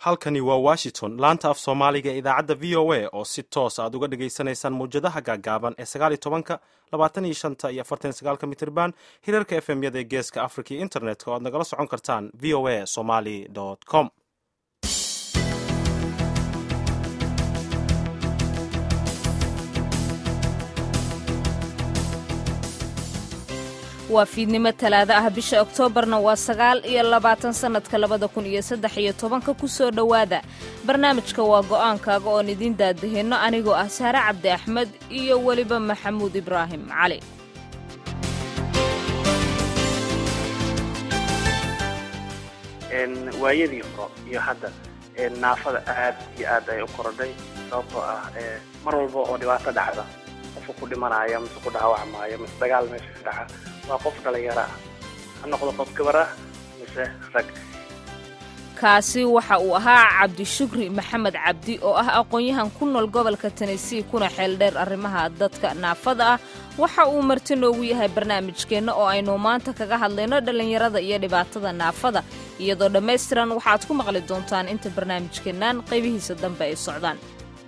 halkani waa washington laanta af soomaaliga ee idaacadda v o a oo si toos aad uga dhagaysanaysaan mawjadaha gaagaaban ee sagaaliyo tobanka labaatan iyo shanta iyo afartan iyo sagaalka mitirban hirarka f m yada ee geeska africa iyo internetka oo aad nagala socon kartaan v o a somali com waa fiidnimo talaado ah bisha oktoobarna waa sagaal iyo labaatan sannadka labada kun iyo saddex iyo tobanka ku soo dhowaada barnaamijka waa go'aankaaga oon idiin daadahinno anigoo ah saare cabdi axmed iyo weliba maxamuud ibraahim cali waayadii horo iyo hadda naafada aad iyo aad ay u korodhay sababtoo ah mar walba oo dhibaato dhacda qofka ku dhimanaya mise ku dhaawacmaayo mise dagaal meesha ka dhaca waa qof dhalinyaro ah ha noqdo qof gabar ah mise rag kaasi waxa uu ahaa cabdishukri maxamed cabdi oo ah aqoon-yahan ku nool gobolka tennessee kuna xeeldheer arrimaha dadka naafada ah waxa uu marti noogu yahay barnaamijkeenna oo aynu maanta kaga hadlayno dhallinyarada iyo dhibaatada naafada iyadoo dhammaystiran waxaad ku maqli doontaan inta barnaamijkeennan qaybihiisa dambe ay socdaan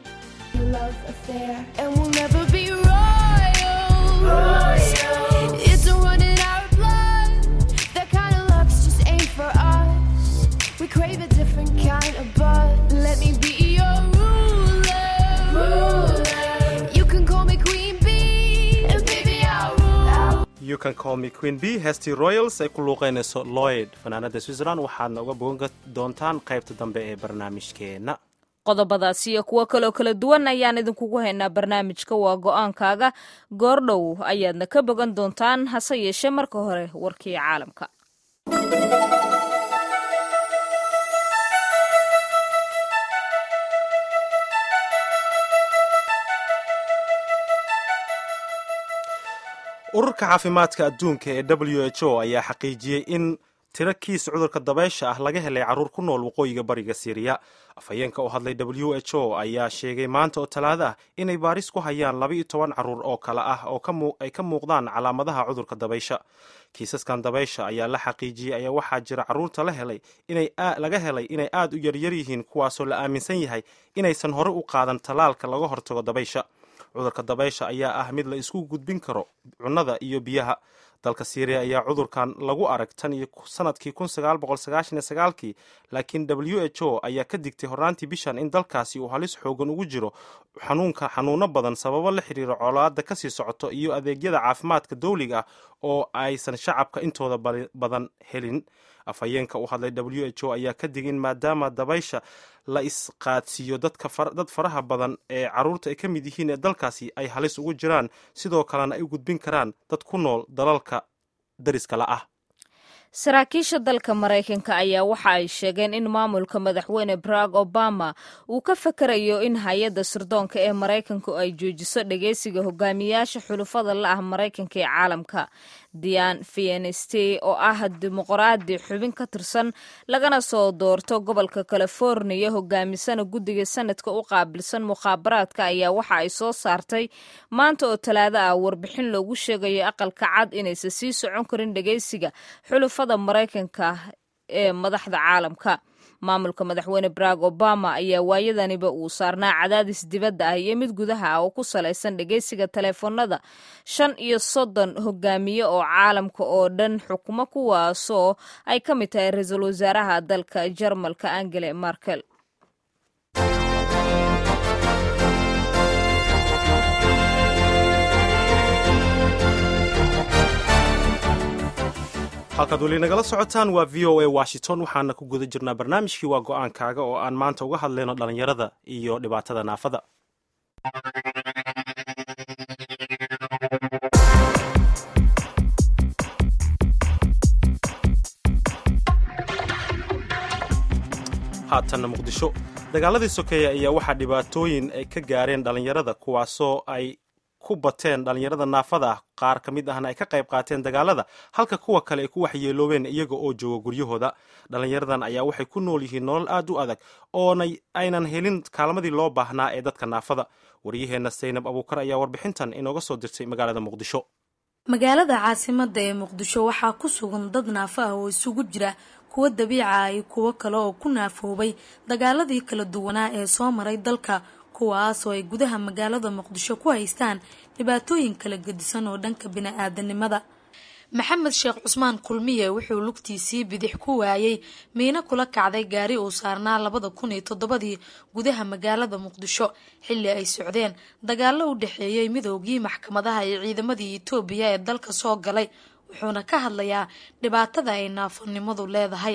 We crave a different kind of buzz. Let me be your ruler. ruler. You can call me Queen Bee, and baby I'll rule. you can call me queen b hesty royals ay ku luuqaynayso lloyd fanaanada switzerland waxaadna uga bogan doontaan qaybta dambe ee barnaamijkeenna qodobadaas iyo kuwo kaloo kala duwan ayaan idinkugu haynaa barnaamijka waa go'aankaaga goordhow ayaadna ka bogan doontaan hase yeeshee marka hore warkii caalamka ururka caafimaadka adduunka ee w h o ayaa xaqiijiyey in tiro kiis cudurka dabaysha ah laga helay carruur ku nool waqooyiga bariga siiriya afhayeenka oo hadlay w h o ayaa sheegay maanta oo talaado ah inay baaris ku hayaan laba iyo toban carruur oo kale ah oo ay ka muuqdaan calaamadaha cudurka dabaysha kiisaskan dabaysha ayaa la xaqiijiyey ayaa waxaa jira carruurta la helay laga helay inay aad u yaryar yihiin kuwaasoo la aaminsan yahay inaysan hore u qaadan tallaalka laga hortago dabaysha cudurka dabaysha ayaa ah mid la isku gudbin karo cunnada iyo biyaha dalka syriya ayaa cudurkan lagu arag tan iyo sanadkii kii laakiin w h o ayaa ka digtay hornaantii bishan in dalkaasi uu halis xoogan ugu jiro xanuunka xanuuno badan sababo la xiriira colaada kasii socoto iyo adeegyada caafimaadka dowliga ah oo aysan shacabka intooda badan helin afhayeenka u hadlay w h o ayaa ka digay in maadaama dabaysha la isqaadsiiyo dad faraha badan ee carruurta ay ka mid yihiin ee dalkaasi ay halis ugu jiraan sidoo kalena ay u gudbin karaan dad ku nool dalalka dariskala ah saraakiisha dalka maraykanka ayaa waxa ay sheegeen in maamulka madaxweyne barack obama uu ka fakarayo in hay-adda sirdoonka ee maraykanku ay joojiso dhegeysiga hogaamiyaasha xulufada la ah maraykanka ee caalamka dian fieneste oo ah dimuqraadi xubin ka tirsan lagana soo doorto gobolka californiya hogaamisana guddiga sanadka u qaabilsan mukhaabaraadka ayaa waxa ay soo saartay maanta oo talaado ah warbixin loogu sheegayo aqalka cad inaysan sii socon karin dhegeysiga xulufada maraykanka ee madaxda caalamka maamulka madaxweyne barack obama ayaa waayadaniba uu saarnaa cadaadis dibadda ah iyo mid gudaha ah oo ku salaysan dhegeysiga taleefanada shan iyo soddon hogaamiye oo caalamka oo dhan xukumo kuwaasoo ay ka mid tahay ra-iisul wasaaraha dalka jarmalka angele markel halkaad weli nagala socotaan waa v o a washington waxaana ku guda jirnaa barnaamijkii waa go-aankaaga oo aan maanta uga hadlayno dhallinyarada iyo dhibaatada naafada haatanna muqdisho dagaaladii sokeeya ayaa waxaa dhibaatooyin ay ka gaareen dhallinyarada kuwaasoo ay ku bateen dhallinyarada naafada ah qaar ka mid ahna ay ka qayb qaateen dagaalada halka kuwa kale ay ku waxyeeloobeen iyaga oo jooga guryahooda dhallinyaradan ayaa waxay ku nool yihiin nolol aad u adag oona aynan helin kaalmadii loo baahnaa ee dadka naafada waryaheenna saynab abuukar ayaa warbixintan inooga soo dirtay magaalada muqdisho magaalada caasimada ee muqdisho waxaa ku sugan dad naafo ah oo isugu jira kuwa kuwo dabiica iyo kuwo kale oo ku naafoobay dagaaladii kala duwanaa ee soo maray dalka kuwaas oo ay gudaha magaalada muqdisho ku haystaan dhibaatooyin kala gedisan oo dhanka bini-aadanimada maxamed sheekh cusmaan kulmiye wuxuu lugtiisii bidix ku waayey miino kula kacday gaari uu saarnaa labada kun iyo toddobadii gudaha magaalada muqdisho xilli ay socdeen dagaalo u dhexeeyey midoogii maxkamadaha iyo ciidamadii etoobiya ee dalka soo galay wuxuuna ka hadlayaa dhibaatada ay naafonimadu leedahay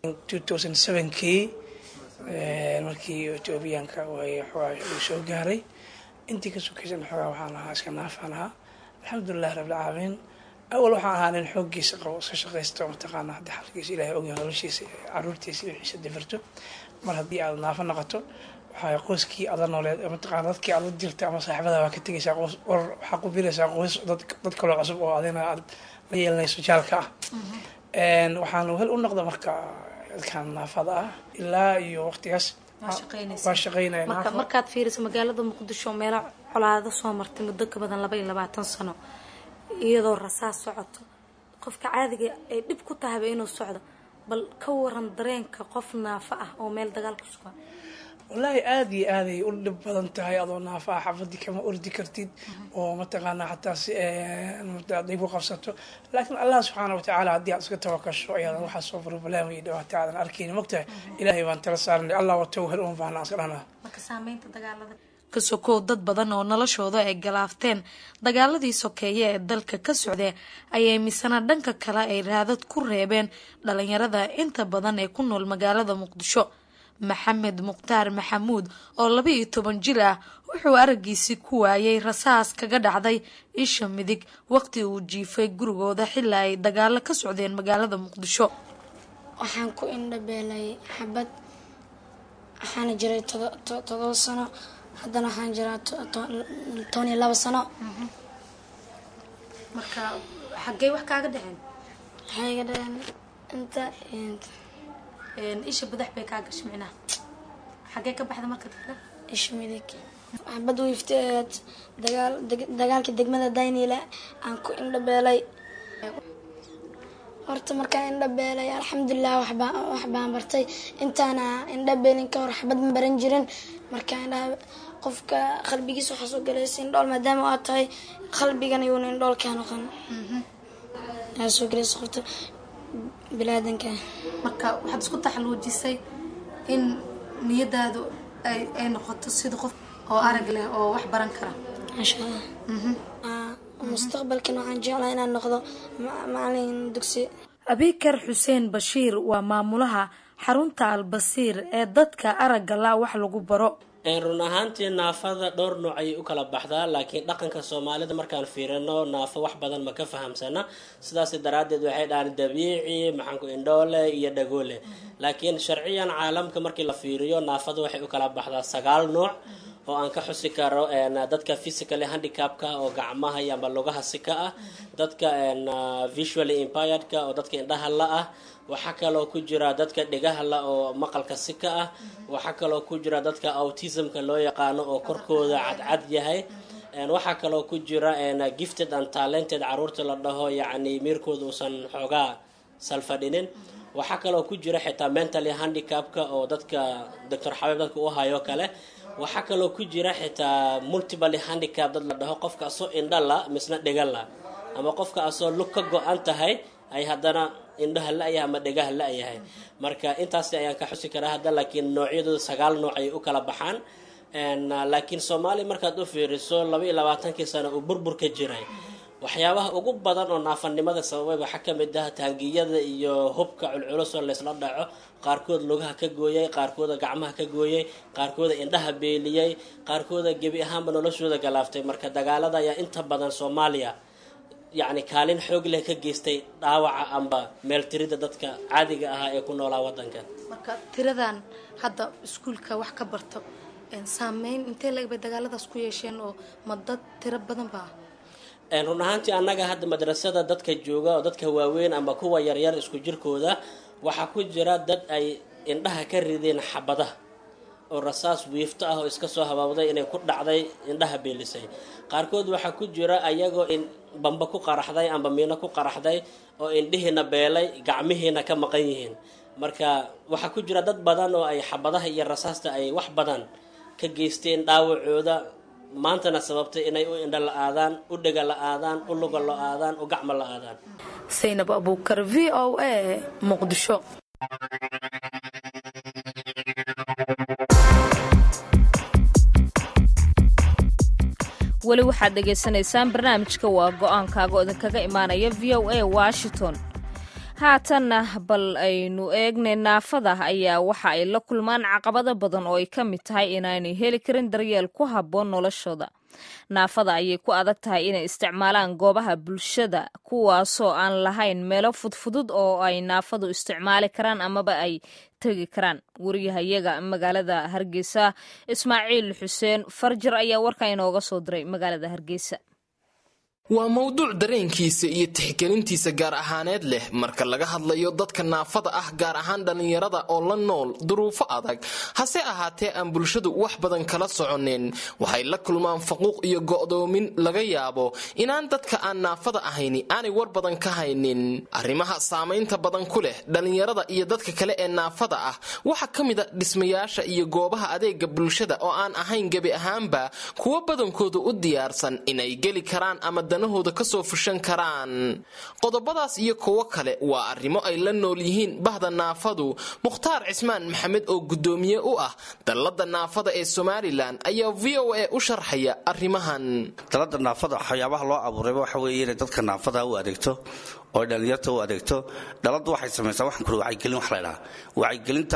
kii markii etoobiyaanka uu soo gaaray intii ka sokaysan xoogaa waxaan ahaa iska naafaan ahaa alxamdulilahi rabbilcaalamiin awal waxaan ahaa nin xooggiisa qabo iska shaqaysto mataqaana haddii xalkiisa ilahay ogyahay noloshiisa caruurtiisa wixiisa difirto mar haddii aad naafo noqoto waxaa qoyskii aad la nooleed mataqaana dadkii aad la jirta ama saaxiibada waa ka tegaysaa qoys war waxaa ku bilaysaa qoys dad kaloo cusub oo adina aad la yeelanayso jaalka ah waxaan hel u noqda marka dadkan naafada ah ilaa iyo waqtigaas waa shaqeynaya marka markaad fiiriso magaalada muqdisho meelo colaado soo martay muddo ka badan laba iyo labaatan sano iyadoo rasaas socoto qofka caadiga ay dhib ku tahayba inuu socdo bal ka waran dareenka qof naafo ah oo meel dagaal ku sugan wallaahi aada iyo aaday u dhib badan tahay adoo naafa ah xafadii kama ordi kartid oo mataqaanaa xataa si aday ku qabsato laakiin allah subxaana watacaala haddii aad iska tawakasho ayaadan waxaa soo problem iyo dhibaato aadan arkayni mogtahay ilaahay baan tala saaranay allah watow hel un baana iska dhanaa marka saameynta dagaalada ka sokow dad badan oo noloshooda ay galaafteen dagaaladii sokeeye ee dalka ka socdee ayay misana dhanka kale ay raadad ku reebeen dhalinyarada inta badan ee ku nool magaalada muqdisho maxamed mukhtaar maxamuud oo laba iyo toban jir ah wuxuu araggiisii ku waayay rasaas kaga dhacday isha midig waqti uu jiifay gurigooda xilaa ay dagaalo ka socdeen magaalada muqdisho waxaan ku indhabeelay xabad waxaana jiray todoba sano haddana waxaan jiraa toban iyo labo sano marka xaggey wax kaaga dhaceen waxay iga dhaheen inta isha badax bay kaa gashay micnaha xaggee ka baxda marka kale isha midig xabad wiifteed dagaal dagaalkii degmada daynile aan ku indhabeelay horta markaan indhabeelay alxamdulilah waxbaa wax baan bartay intaana indhabeelin ka hor xabad ma baran jirin markaa indhaha qofka qalbigiisa waxaa soo galaysa indhool maadaama aad tahay qalbigan iyuuna indhool kaa noqon aa soo galaysa qofta bilaadanka marka waxaad isku taxaluujisay in niyadaadu ay ay noqoto sida qof oo arag leh oo wax baran kara maasha allah mustaqbalkan waxaan jeclaa inaan noqdo macalin dugsi abikar xuseen bashiir waa maamulaha xarunta albasiir ee dadka aragga la wax lagu baro run ahaantii naafada dhowr nooc ayay u kala baxdaa laakiin dhaqanka soomaalida markaan fiirino naafo wax badan ma ka fahamsana sidaas daraaddeed waxay dhahaan dabiici maxaanku indhoole iyo dhagoole laakiin sharciyan caalamka markii la fiiriyo naafada waxay u kala baxdaa sagaal nooc oo aan ka xusi karo dadka physically handicapka oo gacmaha iyo amba lugaha sika ah dadka visually impiredka oo dadka indhaha la ah waxaa kaloo ku jira dadka dhegaha la oo maqalka sika ah waxaa kaloo ku jira dadka autismka loo yaqaano oo korkooda cadcad yahay waxaa kaloo ku jira gifted and talented caruurta la dhaho yacni miirkooda uusan xoogaa salfadhinin waxaa kaloo ku jira xitaa mentally handicapka oo dadka doctor xabiib dadka u hayo kale waxaa kaloo ku jira xitaa multiple handicap dad la dhaho qofka asoo indha la misna dhega la ama qofka asoo lug ka go-an tahay ay haddana indhaha la-yahay ama dhegaha la-yahay marka intaas ayaan ka xusi karaa hadda laakiin noocyadooda sagaal nooc ayay u kala baxaan laakiin soomaaliya markaad u fiiriso laba iyo labaatankii sano uu burbur ka jiray waxyaabaha ugu badan oo naafanimada sababay waxaa kamid ah taangiyada iyo hubka culculus oo laysla dhaco qaarkood lugaha ka gooyay qaarkooda gacmaha ka gooyay qaarkooda indhaha beeliyey qaarkooda gebi ahaanba noloshooda galaaftay marka dagaalada ayaa inta badan soomaaliya yacni kaalin xoog leh ka geystay dhaawaca amba meeltirida dadka caadiga ahaa ee ku noolaa wadanka marka tiradan hadda iskuulka wax ka barto saameyn intee lagbay dagaaladaas ku yeesheen oo ma dad tiro badan ba run ahaantii annaga hadda madrasada dadka jooga oo dadka waaweyn amba kuwa yaryar isku jirkooda waxaa ku jira dad ay indhaha ka rideen xabadaha oo rasaas wiifto ah oo iska soo habaabday inay ku dhacday indhaha beelisay qaarkood waxaa ku jira ayagoo in bamba ku qaraxday amba miino ku qaraxday oo indhihiina beelay gacmihiina ka maqan yihiin marka waxaa ku jira dad badan oo ay xabadaha iyo rasaasta ay wax badan ka geysteen dhaawacooda maantana sababtay inay u indho la-aadaan u dhega la-aadaan u luga la-aadaan u gacmo la-aadaan saynab abuukar v o a muqdisho weli waxaad dhegaysanaysaan barnaamijka waa go-aankaaga oo idinkaga imaanaya v o a washington haatanna bal aynu eegnay naafada ayaa waxa ay la kulmaan caqabado badan oo ay ka mid tahay inaanay heli karin daryeel ku habboon noloshooda naafada ayay ku adag tahay inay isticmaalaan goobaha bulshada kuwaasoo aan lahayn meelo fudfudud oo ay naafadu isticmaali karaan amaba ay tegi karaan wariyahayaga magaalada hargeysa ismaaciil xuseen farjar ayaa warka inooga soo diray magaalada hargeysa waa mowduuc dareenkiisa iyo tixgelintiisa gaar ahaaneed leh marka laga hadlayo dadka naafada ah gaar ahaan dhallinyarada oo la nool duruufo adag hase ahaatee aan bulshadu wax badan kala soconin waxay la kulmaan faquuq iyo go'doomin laga yaabo inaan dadka aan naafada ahayni aanay war badan ka haynin arrimaha saamaynta badan ku leh dhallinyarada iyo dadka kale ee naafada ah waxaa ka mid a dhismayaasha iyo goobaha adeega bulshada oo aan ahayn gebi ahaanba kuwo badankooda u diyaarsan inay geli karaan ama danahooda kasoo fushan karaan qodobadaas iyo kuwo kale waa arrimo ay la nool yihiin bahda naafadu mukhtaar cismaan maxamed oo guddoomiye u ah dallada naafada ee somalilan ayaa v o a u sharxaya arrimahan dalada naafada waxyaabaha loo abuurayba waxa weeye inay dadka naafada u adeegto oo dhallinyarta u adeegto dhaladu waxay samaysaa waxaan kuri wacyigelin wax laydhaha wacyigelinta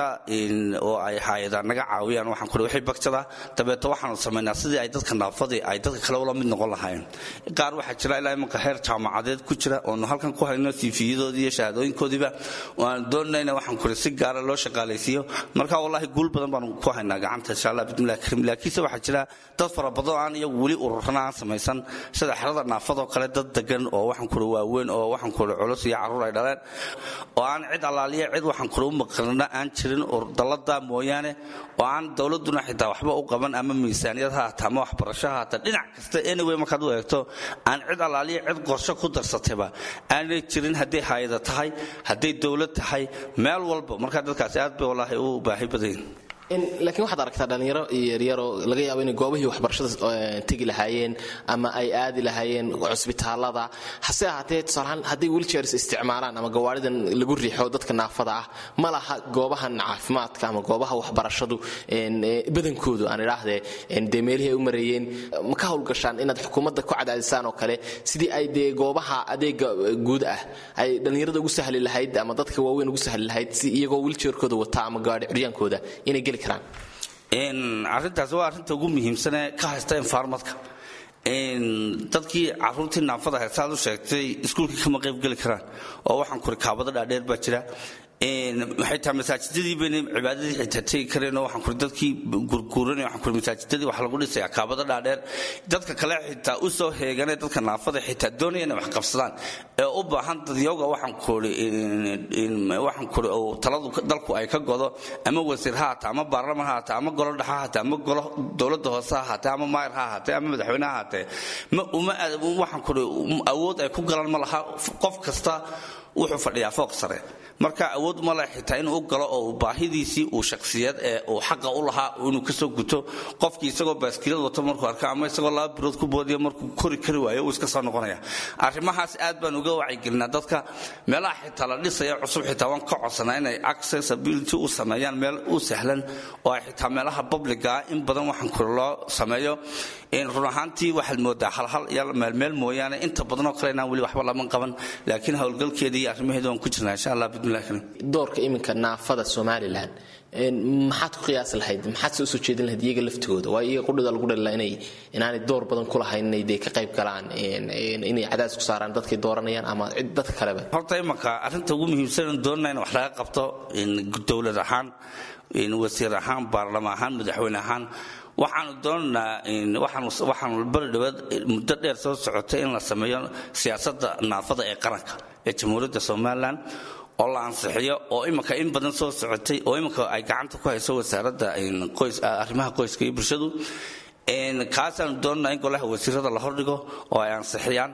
oo ay haayadaan naga caawiyaan waxaan kuri wixii bagtada dabeeto waxaanu samaynaa sidii ay dadka naafadii ay dadka kale ula mid noqon lahayn qaar waxaa jira ilaa imanka heer jaamacadeed ku jira oonu halkan ku hayno tiifiyadoodii iyo shahaadooyinkoodiiba aan doonayna waxaan kuri si gaara loo shaqaalaysiiyo marka wallaahi guul badan baanu ku haynaa gacanta insha allah bismillahi kariim laakiinse waxaa jira dad fara badan oo aan iyagu weli ururana aan samaysan sida xerada naafadoo kale dad degan oo waxaan kuri waaweyn oo waxaan kuri culus iyo carruur ay dhaleen oo aan cid allaaliya cid waxaan kuri u maqlina aan jirin dallada mooyaane oo aan dowladuna xitaa waxba u qaban ama miisaaniyad ha haata ama waxbarasho ha haata dhinac kasta anyway markaad u eegto aan cid allaaliya cid qorsho ku darsatayba aanay jirin hadday haayada tahay hadday dowlad tahay meel walba markaa dadkaasi aad bay wallaahi u baahi badayin laakiin waxaad aragtaa dhallinyaro yaryaroo laga yaabo inay goobihii waxbarashada tegi lahaayeen ama ay aadi lahaayeen cusbitaalada hase ahaatee tusaalahaan hadday wilchairs isticmaalaan ama gawaaridan lagu riixo dadka naafada ah ma laha goobahan caafimaadka ama goobaha waxbarashadu badankoodu aan idhaahdee dee meelihii ay u mareeyeen ma ka howlgashaan inaad xukuumadda ku cadaadisaan oo kale sidii ay dee goobaha adeega guud ah ay dhallinyarada ugu sahli lahayd ama dadka waaweyn ugu sahli lahayd si iyagoo wilchairkooda wata ama gaari curyaankooda inay geli karaan arrintaas waa arrinta ugu muhiimsanee ka haysta enfarmadka dadkii caruurtii naafada haystaad u sheegtay iskuulkii kama qayb geli karaan oo waxaan kuri kaabado dhaadheer baa jira waxay tahay masaajidadii bayna cibaadadii xitaa tegi kareen oo waxaan kuri dadkii gurguuranay waxaan kuri masaajidadii wax lagu dhisaya kaabado dhaadheer dadka kale xitaa u soo heeganay dadka naafada xitaa doonaya inay wax qabsadaan ee u baahan dadyowga waxaan kuri waxaan kuri oo taladu dalku ay ka godo ama wasiir ha haata ama baarlaman ha haata ama golo dhexa ha haata ama golo dowladda hoose ha haatee ama maayar ha haatee ama madaxweyne ha haatee ma uma waxaan kuri awood ay ku galaan ma laha qof kasta wuxuu fadhiyaa fooq sare marka awood ma leh xitaa inuu galo oo baahidiisii uu shakhsiyad ee uu xaqa u lahaa inuu kasoo guto qofkii isagoo baaskilad wato markuu arka ama isagoo laba birood ku boodiya markuu kori kari waayo uu iska soo noqonaya arrimahaas aad baan uga wacyigelinaa dadka meelaha xitaa la dhisaya cusub xitaa waan ka codsanaa inay accessibility u sameeyaan meel u sahlan oo ay xitaa meelaha publica in badan waxaan kuri loo sameeyo run ahaantii waxaad moodaa halhal iyo meelmeel mooyaane inta badanoo kale inaan weli waxba laman qaban laakiin howlgalkeeda iyo arrimaheeda waan ku jirnaa insha allah bismillahi kariim doorka iminka naafada somalilan maxaad ku qiyaasi lahayd maxaad se usoo jeedin lahayd iyaga laftigooda waa iyaga qudhida lagu dhalila inay inaanay door badan ku lahayn inay dee ka qayb galaan inay cadaadis ku saaraan dadkay dooranayaan ama cid dadka kaleba horta imanka arrinta ugu muhiimsan doonana in wax laga qabto dowlad ahaan wasiir ahaan baarlama ahaan madaxweyne ahaan waxaanu doonaynaa waxaanu bari dhawaad muddo dheer soo socotay in la sameeyo siyaasadda naafada ee qaranka ee jamhuuriyadda somalilan oo la ansixiyo oo iminka in badan soo socotay oo iminka ay gacanta ku hayso wasaaradda arrimaha qoyska iyo bulshadu kaasaanu doonanaa in golaha wasiirada la hordhigo oo ay ansixiyaan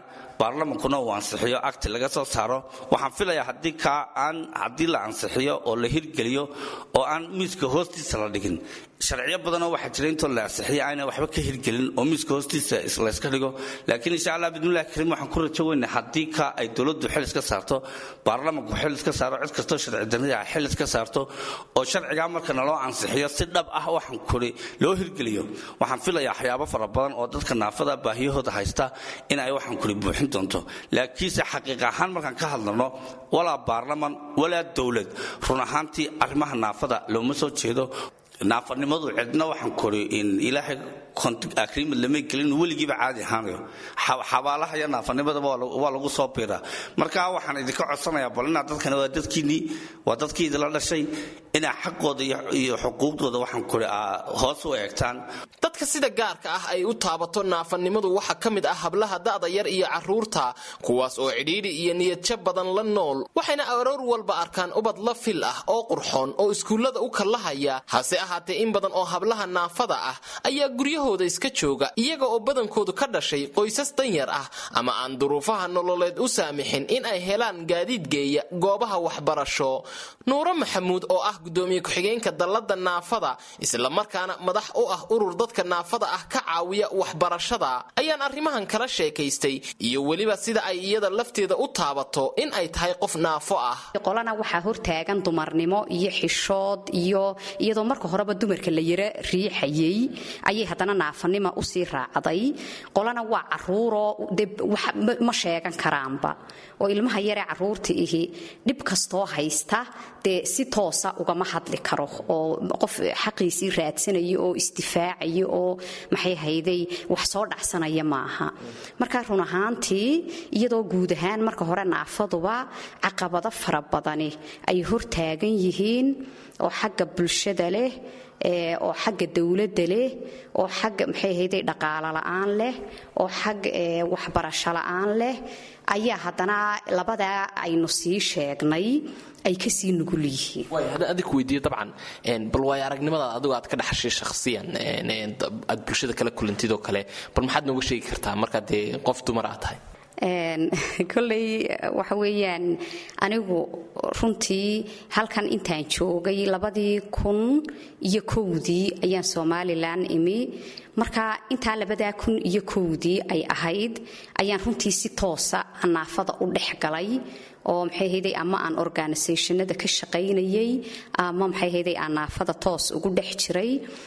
baarlamankuna uu ansixiyo acti laga soo saaro waxaan filayaa haddii kaa aan haddii la ansixiyo oo la hirgeliyo oo aan miiska hoostiisa la dhigin sharciyo badanoo waxaa jira intoo la ansixiyo ayna waxba ka hirgelin oo miiska hoostiisa layska dhigo laakiin insha allah bidmillahi kariim waxaan ku rajo weyna haddii ka ay dowladdu xil iska saarto baarlamanku xil iska saaro cid kastoo sharci darrida ah xil iska saarto oo sharcigaa markana loo ansixiyo si dhab ah waxaan kuri loo hirgeliyo waxaan filayaa waxyaabo fara badan oo dadka naafada baahiyahooda haysta in ay waxaan kuri buuxin doonto laakiinse xaqiiq ahaan markaan ka hadlano walaa baarlaman walaa dowlad run ahaantii arrimaha naafada looma soo jeedo naafanimadu cidna waxaan kori in ilaahay agreement lama gelin weligiiba caadi ahaanayo xabaalaha iyo naafanimadaba waa lagu soo biiraa marka waxaan idinka codsanayaa bal inaa dadkani waa dadkiinnii waa dadkii idinla dhashay inaa xaqooda iyo xuquuqdooda waxaan kori hoos u eegtaan dadka sida gaarka ah ay u taabato naafanimadu waxaa ka mid ah hablaha da'da yar iyo carruurta kuwaas oo cidhiidhi iyo niyadjab badan la nool waxayna aroor walba arkaan ubad la fil ah oo qurxoon oo iskuullada u kallahaya hase ahaatee in badan oo hablaha naafada ah ayaa guryahooda iska jooga iyaga oo badankoodu ka dhashay qoysas danyar ah ama aan duruufaha nololeed u saamixin in ay helaan gaadiid geeya goobaha waxbarasho nuuro maxamuud oo ah gudoomiye ku-xigeenka dallada naafada islamarkaana madax u ah urur dadka naafada ah ka caawiya waxbarashada ayaan arrimahan kala sheekaystay iyo weliba sida ay iyada lafteeda u taabato in ay tahay qof naafo ah qolana waxaa hortaagan dumarnimo iyo xishood iyo iyadoo marka horeba dumarka la yara riixayay ayay haddana naafanima usii raacday qolana waa caruuroo de ma sheegan karaanba oo ilmaha yaree caruurta ihi dhib kastoo haysta dee si toosa ugama hadli karo oo qof xaqiisii raadsanaya oo isdifaacaya oo maxay hayday wax soo dhacsanaya maaha marka run ahaantii iyadoo guud ahaan marka hore naafaduba caqabado fara badani ay hortaagan yihiin oo xagga bulshada leh oo xagga dowladda leh oo xagga maxay hayday dhaqaalo la'aan leh oo xagga waxbarasho la'aan leh ayaa haddana labadaa aynu sii sheegnay ay kasii nugul yihiin haddaan adig weydiiyo dabcan bal waayo aragnimadaad adigu aad ka dhaxashay shakhsiyan aad bulshada kala kulantid oo kale bal maxaad nooga sheegi kartaa markaad dee qof dumar aad tahay kolley waxa weeyaan anigu runtii halkan intaan joogay labadii kun iyo kowdii ayaan somalilan imi marka intaa labadaa kun iyo kowdii ay ahayd ayaan runtii si toosa naafada u dhex galay oo maxay hayday ama aan organisationada ka shaqaynayay ama maxay hayday aan naafada toos ugu dhex jiray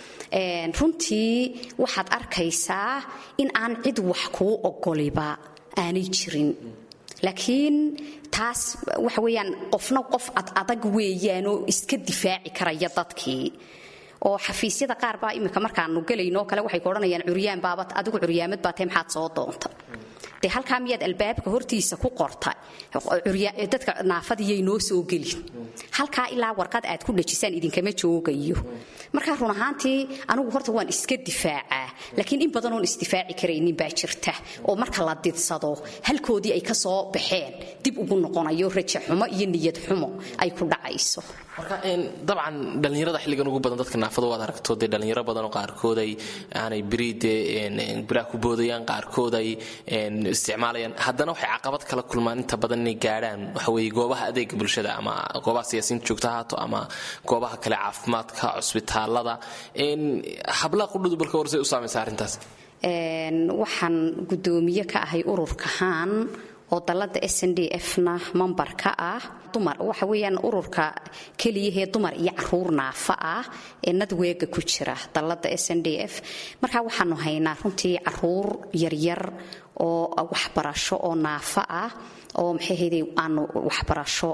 runtii waxaad arkaysaa in aan cid wax kuu ogoliba aanay jirin laakiin taas waxa weeyaan qofna qof ad adag weeyaanoo iska difaaci karaya dadkii oo xafiisyada qaar baa imika markaanu gelaynoo kale waxay ku odhanayaan curyaan baabat adigu curyaamad baa tae maxaad soo doonta dee halkaa miyaad albaabka hortiisa ku qorta dadka naafadiyay noo soo gelin halkaa ilaa warqad aad ku dhajisaan idinkama joogayo markaa run ahaantii anigu horta waan iska difaacaa laakiin in badanoon isdifaaci karaynin baa jirta oo marka la didsado halkoodii ay ka soo baxeen dib ugu noqonayo raja xumo iyo niyad xumo ay ku dhacayso marka dabcan dhallinyarada xilligan ugu badan dadka naafada waad aragto dee dhallinyaro badanoo qaarkood ay aanay beri dee biraa ku boodayaan qaarkood ay isticmaalayaan haddana waxay caqabad kala kulmaan inta badan inay gaadhaan waxa weeye goobaha adeega bulshada ama goobaha siyaasiyiinta joogta haato ama goobaha kale caafimaadka cusbitaalada hablaha qudhudu balka warsay u saamaysa arrintaas waxaan guddoomiye ka ahay ururka haan oo dallada s n d f-na mambar ka ah dumar waxa weeyaan ururka keliyahee dumar iyo caruur naafa ah ee nadweega ku jira dallada s n d f markaa waxaanu haynaa runtii caruur yaryar oo waxbarasho oo naafa ah oo maxay hayday aanu waxbarasho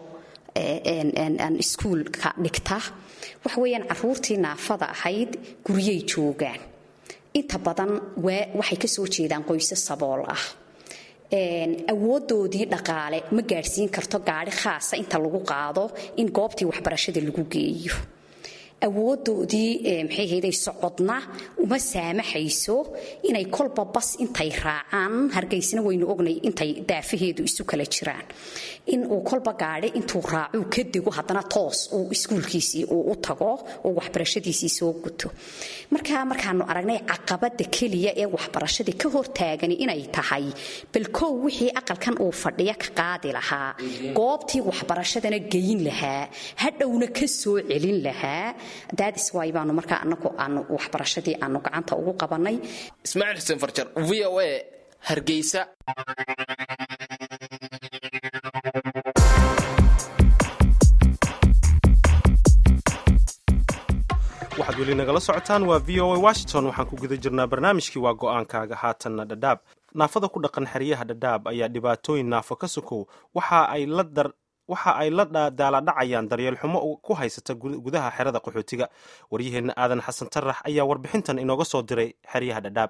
aan iskuulka dhigta waxa weeyaan caruurtii naafada ahayd guryay joogaan inta badan waxay ka soo jeedaan qoyse sabool ah awoodoodii dhaqaale ma gaadhsiin karto gaari khaasa inta lagu qaado in goobtii waxbarashada lagu geeyo awoodoodii maxay hayday socodna uma saamaxayso inay kolba bas intay raacaan hargeysna waynu ognay intay daafaheedu isu kala jiraan in uu kolba gaadhi intuu raacuu ka dego haddana toos uu iskuulkiisii uu u tago uu waxbarashadiisii soo guto marka markaanu aragnay caqabada keliya ee waxbarashadii ka hortaagani inay tahay bal kow wixii aqalkan uu fadhiya ka qaadi lahaa goobtii waxbarashadana geyin lahaa hadhowna ka soo celin lahaa daadis waay baanu markaa anagu aanu waxbarashadii aanu gacanta ugu qabanay ismaaciil xuseen farjar v o a hargeysa waxaad weli nagala socotaan waa v o a washington waxaan ku guda jirnaa barnaamijkii waa go-aankaaga haatanna dhadhaab naafada ku dhaqan xeryaha dhadhaab ayaa dhibaatooyin naafo ka sokow waxa ay la dar waxa ay la daaladhacayaan daryeel xumo ku haysata gudaha xerada qaxootiga waryaheenna aadan xasan tarax ayaa warbixintan inooga soo diray xeryaha dhadhaab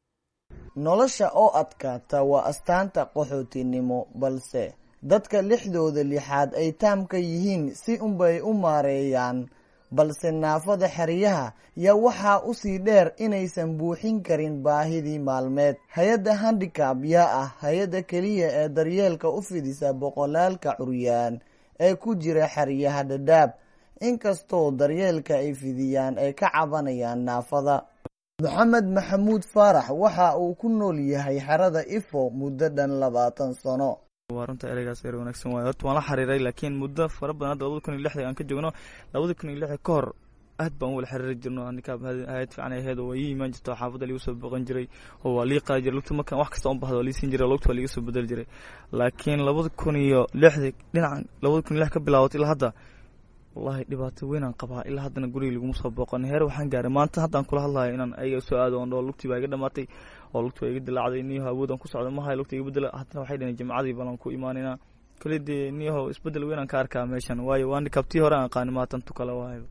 nolosha oo adkaata waa astaanta qaxootinimo balse dadka lixdooda lixaad ay taamka yihiin si unbay u maareeyaan balse naafada xeryaha yaa waxaa usii dheer inaysan buuxin karin baahidii maalmeed hay-adda handicab yaa ah hay-adda keliya ee daryeelka u fidisa boqolaalka curyaan ee ku jira xeryaha dhadhaab inkastoo daryeelka ay fidiyaan ay ka cabanayaan naafada maxamed maxamuud faarax waxa uu ku nool yahay xerada ifo muddo dhan labaatan sano waa runta ereygaas erer wanaagsan waay horta waan la xiriiray laakiin muddo fara badan hadda labada kun iyo lixda aan ka joogno labada kun iyo lixda ka hor aad baan u wala xiriiri jirno handikaab hayad fiican ay ahayd oo waa ii imaan jirta oo xaafadda liiga soo boqon jiray oo waa lii qaadi jiray lugta markaan wax kasta u bahdo waa lii siin jiray lugta waa liiga soo bedeli jiray laakiin labada kun iyo lixda dhinacan labada kun iyo lix ka bilaabatay ilaa hadda wallahi dhibaato weynaan qabaa ilaa haddana guriga laguma soo booqan heer waxaan gaaray maanta haddaan kula hadlayo inaan ayaga soo aado oon dhoo lugtii baa iga dhamaatay oo lugtii baa iga dilaacday niyaho awoodaan ku socda mahay lugta iga bedela haddana waxay dhaheen jimcadii balan ku imaanayna kale dee niyaho isbedel weynaan ka arkaa meeshan waayo waan kabtii hore aan aqaani maatan tu kale waayo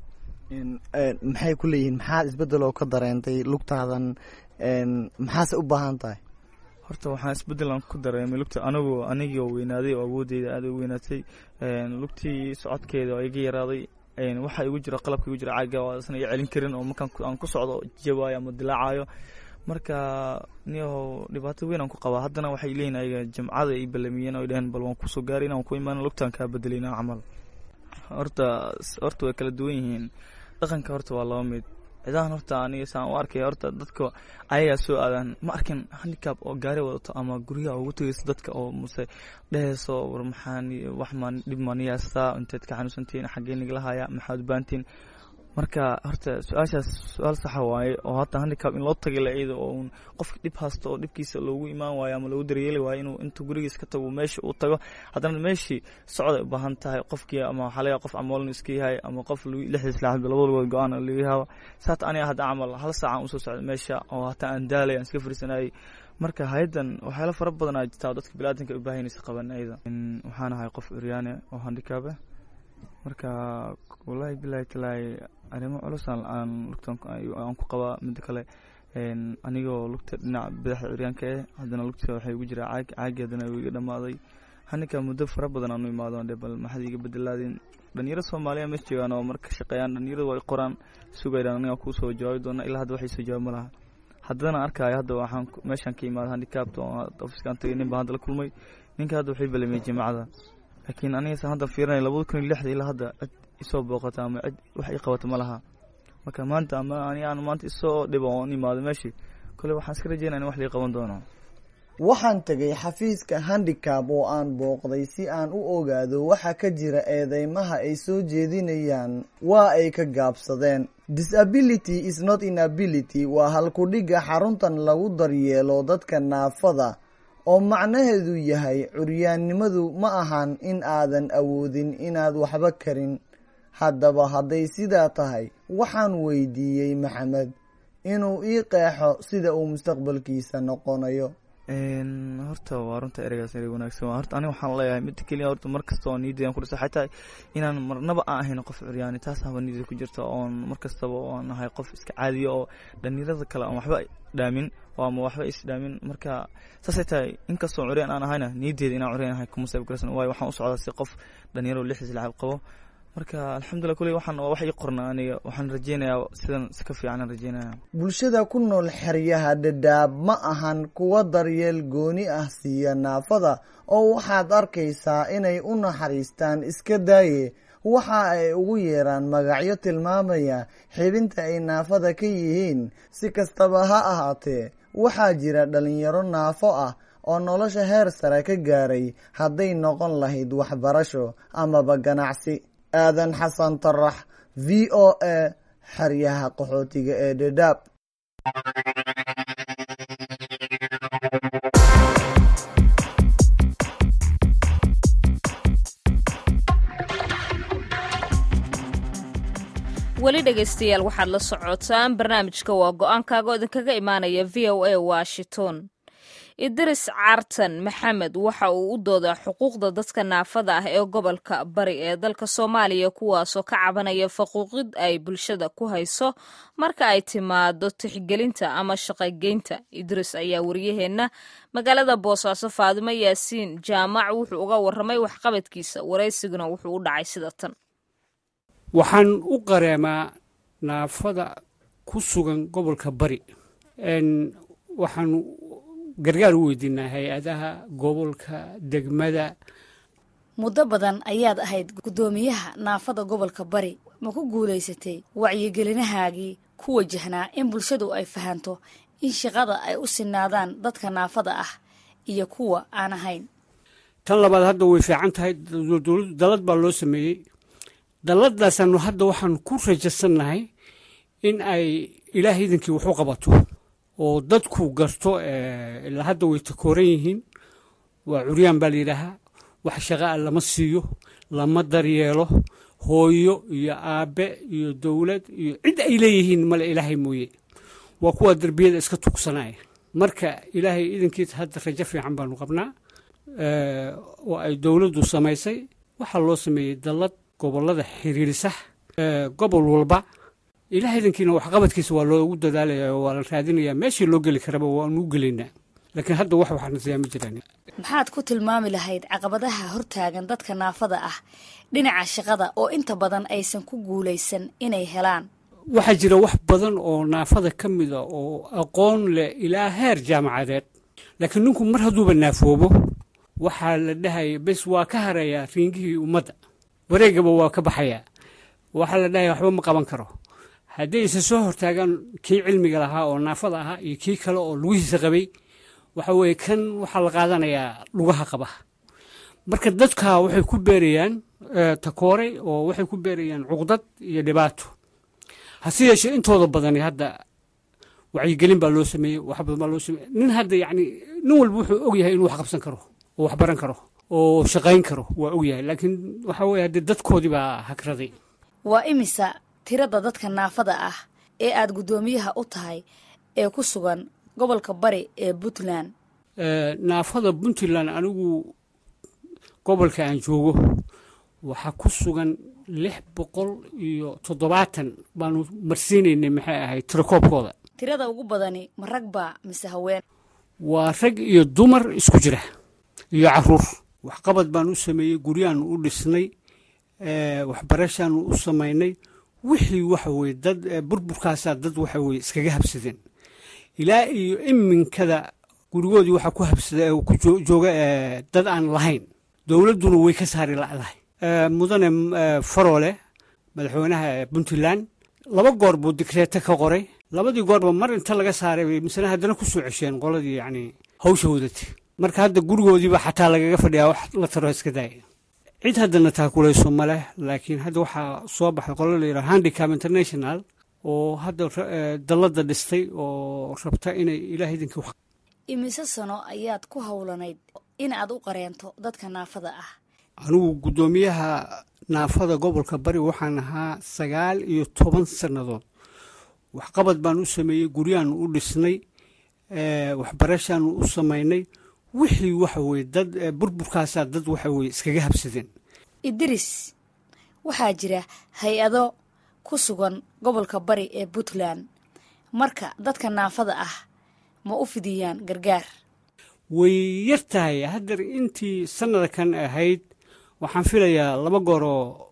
maxay ku leeyihiin maxaad isbedel oo ka dareentay lugtaadan maxaase u baahan tahay horta waxaan isbedelan ku dareemay lugta anigu anigoo weynaaday oo awoodeyda aad u weynaatay lugtii socodkeeda oo iga yaraaday waxaa igu jira qalabka igu jira caaga oo isna iga celin karin oo markaan aan ku socdo jabaayo ama dilaacayo marka niyahow dhibaato weyn aan ku qabaa haddana waxay leeyihin ayaga jamcada ay balamiyeen oo dhaheen bal waan kusoo gaari inaan ku imaan lugtaan kaa bedelayna camal horta horta way kala duwan yihiin dhaqanka horta waa laba mid cidahan horta aniga saan u arkay horta dadka ayagaa soo aadaan ma arkin handicab oo gaari wadato ama guryaha ugu tegayso dadka oo muse dhehayso war maxaan wax maan dhib maaniyaastaa inteed ka xanuunsantiin xaggee nigala haya maxaad u baantiin marka horta su-aashaas su-aal saxa waaye oo hata handicab in loo tagay la iyada oo un qofka dhib haysto oo dhibkiisa loogu imaan waayo ama loogu daryeeli waayo inuu intuu gurigiis ka tago meesha uu tago haddana meeshii socday u baahan tahay qofkii ama waxaa laga qof amoolnu iska yahay ama qof lixdiis laaxad labada lugood go-aan laga yahaaba saata aniga hadda camal hal saacaan usoo socday meesha oo hataa aan daalay aan iska fariisanayay marka hay-addan waxyaalo fara badan aa jirtaa dadka biniaadanka u baahanaysa qaban ayada waxaan ahay qof uryaane oo handicab ah marka wallaahi bilaahi talaahi arrimo culus aan lugtan aan ku qabaa midda kale anigoo lugta dhinaca badaxda curyaanka eh haddana lugta waxay igu jiraa caag caagi haddana iga dhamaaday haninka muddo fara badan aan u imaado dhe bal maxad iga bedelaadeen dhalinyaro soomaaliya mees joogaan oo marka shaqeeyaan dhalinyaradu way qoraan sugayaan aniga kusoo jawaabi doona ilaa hadda waxay soo jawaab ma laha haddana arkaayo hadda waxaan meeshaan ka imaada handicabta oo ofiskaan tagay nin baa hadda la kulmay ninka hadda waxay balamiyey jimacada laakiin anigasa hadda fiirinay labada kun iyo lixda ilaa hadda cid isoo booqata ama cid wax ii qabata ma laha marka maanta ama ani aan maanta isoo dhibo oon imaado meeshii kole waxaan iska rajeynaya in wax lii qaban doono waxaan tegay xafiiska handicab oo aan booqday si aan u ogaado waxa ka jira eedeymaha ay soo jeedinayaan waa ay ka gaabsadeen disability is not inability waa halkudhigga xaruntan lagu daryeelo dadka naafada oo macnaheedu yahay curyaannimadu ma ahan in aadan awoodin inaad waxba karin haddaba hadday sidaa tahay waxaan weydiiyey maxamed inuu ii qeexo sida uu mustaqbalkiisa noqonayo horta waa runta ereygaas erey wanaagsan waa horta aniga waxaan leeyahay midda keliya horta mar kasta oo niyadeedan ku dhisa xataa inaan marnaba aan ahayn qof curyaani taas haba niyada ku jirta oon mar kastaba oon ahay qof iska caadiya oo dhalinyarada kale aan waxba dhaamin oo ama waxba isdhaamin marka saasay tahay inkastoo curyaan aan ahayna niyadeeda inaan curyaan ahay kuma sabab garaysan waayo waxaan u socdaa si qof dhalinyaro lixdiis lacab qabo marka alxamdulilah kuley waxaan waa wax ii qorna aniga waxaan rajeynayaa sidan si ka fiican aan rajeynaya bulshada ku nool xeryaha dhadhaab ma ahan kuwa daryeel gooni ah siiya naafada oo waxaad arkaysaa inay u naxariistaan iska daaye waxa ay ugu yeeraan magacyo tilmaamaya xibinta ay naafada ka yihiin si kastaba ha ahaatee waxaa jira dhalinyaro naafo ah oo nolosha heer sare ka gaaray hadday noqon lahayd waxbarasho amaba ganacsi aadan xasan tarax v o a xeryaha qaxootiga ee dhadhaab weli dhegaystayaal waxaad la socotaan barnaamijka waa go-aankaaga oo idinkaga imaanaya v o a washington idris cartan maxamed waxa uu u doodaa xuquuqda dadka naafada ah ee gobolka bari ee dalka soomaaliya kuwaasoo ka cabanaya faquuqid ay bulshada ku hayso marka ay timaado tixgelinta ama shaqogeynta idris ayaa wariyaheenna magaalada boosaaso faadimo yaasiin jaamac wuxuu uga waramay waxqabadkiisa waraysiguna wuxuu u dhacay sida tan waxaan u qareemaa naafada ku sugan gobolka bari waxaan gargaar u weydiinaa hay-adaha gobolka degmada muddo badan ayaad ahayd guddoomiyaha naafada gobolka bari ma ku guulaysatay wacyigelinahaagii ku wajahnaa in bulshadu ay fahanto in shaqada ay u sinaadaan dadka naafada ah iyo kuwa aan ahayn tan labaad hadda way fiican tahay dalad baa loo sameeyey dalladaasaanu hadda waxaan ku rajaysannahay in ay ilaah idinkii wax u qabato oo dadku garto ilaa hadda way takooran yihiin waa curyaan baa layidhaahaa wax shaqaa lama siiyo lama daryeelo hooyo iyo aabbe iyo dowlad iyo cid ay leeyihiin male ilaahay mooye waa kuwa derbiyada iska tugsanaya marka ilaahay idinkiisa hadda rajo fiican baanu qabnaa oo ay dowladdu samaysay waxaa loo sameeyey dallad gobollada xiriirisa gobol walba ilaah idankiina waxqabadkiisa waa loogu dadaalaya waa la raadinayaa meeshii loo geli karaba waanu u gelaynaa laakiin hadda wax waxaana siyaa ma jiraan maxaad ku tilmaami lahayd caqabadaha hortaagan dadka naafada ah dhinaca shaqada oo inta badan aysan ku guulaysan inay helaan waxaa jira wax badan oo naafada ka mida oo aqoon leh ilaa heer jaamacadeed laakiin ninku mar hadduuba naafoobo waxaa la dhahaya bes waa ka harayaa riingihii ummadda wareegaba waa ka baxayaa waxaa la dhahaya waxba ma qaban karo hadday isa soo hortaagaan kii cilmiga lahaa oo naafada ahaa iyo kii kale oo lugihiisa qabay waxa weeye kan waxaa la qaadanayaa lugaha qaba marka dadka waxay ku beerayaan takoore oo waxay ku beerayaan cuqdad iyo dhibaato hase yeeshee intooda badani hadda wacyigelin baa loo sameeyey wax badan baa loo sameeyey nin hadda yacni nin walba wuxuu og yahay inuu wax qabsan karo oo wax baran karo oo shaqayn karo waa og yahay laakiin waxa weeye haddee dadkoodii baa hagraday waa imisa tirada dadka naafada ah ee aad guddoomiyaha u tahay ee ku sugan gobolka bari ee puntland naafada puntland anigu gobolka aan joogo waxaa ku sugan lix boqol iyo toddobaatan baanu marsiinaynay maxay ahayd tirakoobkooda tirada ugu badani ma rag baa mise haween waa rag iyo dumar isku jira iyo caruur waxqabad baan u sameeyey guryaanu u dhisnay waxbarashaanu u samaynay wixii waxa weye dad burburkaasaa dad waxa weye iskaga habsadeen ilaa iyo iminkada gurigoodii waxaa ku habsada ku jooga dad aan lahayn dowladduna way ka saari lacdahay mudane faroole madaxweynaha puntland laba goor buu dikreete ka qoray labadii goorba mar inta laga saaray bay misena haddana ku soo cesheen qoladii yacni hawsha wadati marka hadda gurigoodiiba xataa lagaga fadhiyaa wax la taro iska daaya cid haddana taakulayso ma leh laakiin hadda waxaa soo baxay qolo la yidhaha handicap international oo hadda dalladda dhistay oo rabta inay ilaah idinkii wax imise sano ayaad ku howlanayd in aad u qareento dadka naafada ah anigu guddoomiyaha naafada gobolka bari waxaan ahaa sagaal iyo toban sannadood waxqabad baan u sameeyey guryaanu u dhisnay waxbarashaanu u samaynay wixii waxa weye dad burburkaasaa dad waxa weye iskaga habsadeen idris waxaa jira hay-ado ku sugan gobolka bari ee puntland marka dadka naafada ah ma u fidiyaan gargaar way yar tahay haddar intii sannada kan ahayd waxaan filayaa laba gooroo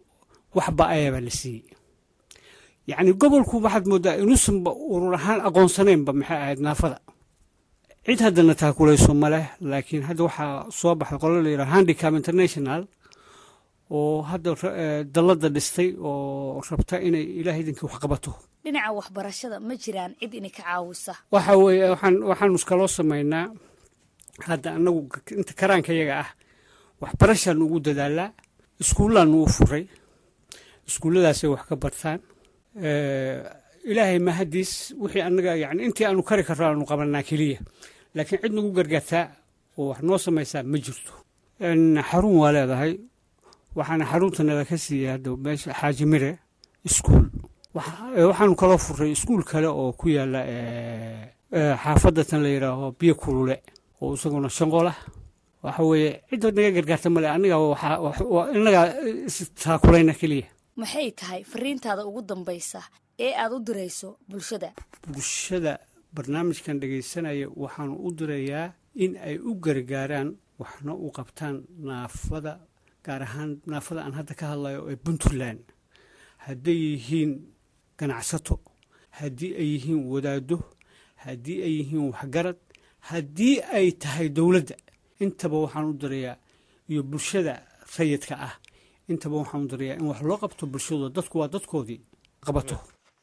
waxba ayabaa la siiyey yacni gobolku waxaad moodaa inuusanba urur ahaan aqoonsanaynba maxay ahayd naafada cid haddana taakulayso ma leh laakiin hadda waxaa soo baxay qolo la yidhaha handicap international oo hadda dalladda dhistay oo rabta inay ilaah idinkii wax qabato dhinaca waxbarashada ma jiraan cid inay ka caawisa waxa weeye waxaan waxaanu iskaloo samaynaa hadda annagu inta karaanka yaga ah waxbarashaanu ugu dadaalaa iskuullaanu u furay iskuulladaasay wax ka bartaan ilaahay mahadiis wixii annaga yani intii aanu kari karro aanu qabanaa keliya laakiin cid nagu gargaartaa oo wax noo samaysaa ma jirto xarun waa leedahay waxaana xaruntanada ka siiyay hadda meesha xaaji mire iskuul waxaanu kaloo furay iskuul kale oo ku yaala xaafadatan la yidhaaho biyo kulule oo isaguna shanqolah waxa weeye cidda naga gargaarta male aniga inagaa istaakulayna keliya maxay tahay fariintaada ugu dambaysa ee aad u dirayso bulshada bulshada barnaamijkan dhegaysanaya waxaanu u dirayaa in ay u gargaaraan waxna u qabtaan naafada gaar ahaan naafada aan hadda ka hadlayo ee puntland hadday yihiin ganacsato haddii ay yihiin wadaado haddii ay yihiin waxgarad haddii ay tahay dowladda intaba waxaan u dirayaa iyo bulshada rayidka ah intaba waxaan u dirayaa in wax loo qabto bulshadooda dadku waa dadkoodii qabato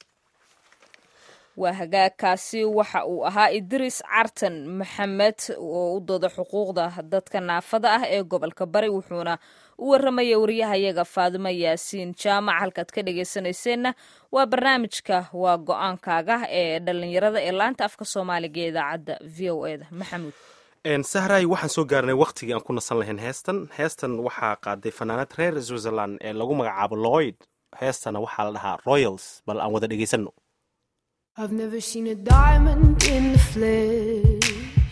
waa hagaagkaasi waxa uu ahaa idris cartan maxamed oo u dooda xuquuqda dadka naafada ah ee gobolka bari wuxuuna u waramaya wariyahayaga faadimo yaasiin jaamac halkaad ka dhegeysanayseena waa barnaamijka waa go-aankaaga ee dhalinyarada ee laanta afka soomaaliga ee idaacadda v o eda maxamuud sahray waxaan soo gaarnay wakhtigii aan ku nasan lahayn heestan heestan waxaa qaaday fanaanad reer switzerland ee lagu magacaabo lloyd heestana waxaa la dhahaa royals bal aan wada dhegeysanno I've never seen a diamond in the flesh.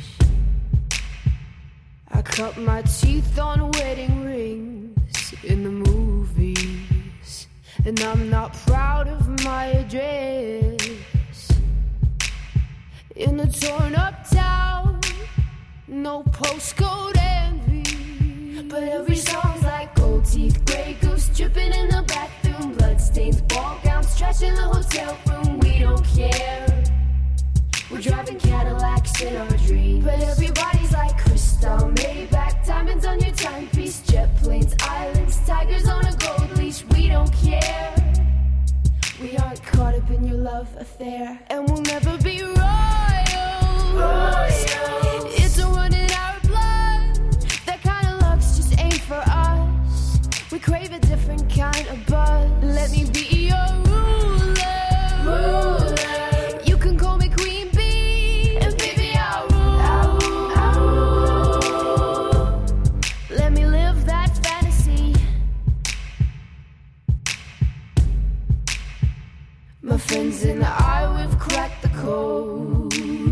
I cut my teeth on wedding rings in the movies, and I'm not proud of my address. In a torn up town, no postcode envy, but every song's like gold teeth, gray goose dripping in the bathroom, bloodstains, ball gowns, trash in the hotel room. We don't care. We're driving Cadillacs in our dreams, but everybody's like crystal, Maybach, diamonds on your timepiece, jet planes, islands, tigers on a gold leash. We don't care. We aren't caught up in your love affair, and we'll never be royals. It's a run in our blood. That kind of luck's just ain't for us. We crave a different kind of buzz. Let me be your ruler. ruler. You can call me Queen Bee, and baby I'll rule. I'll rule. Let me live that fantasy. My friends and I, we've cracked the code.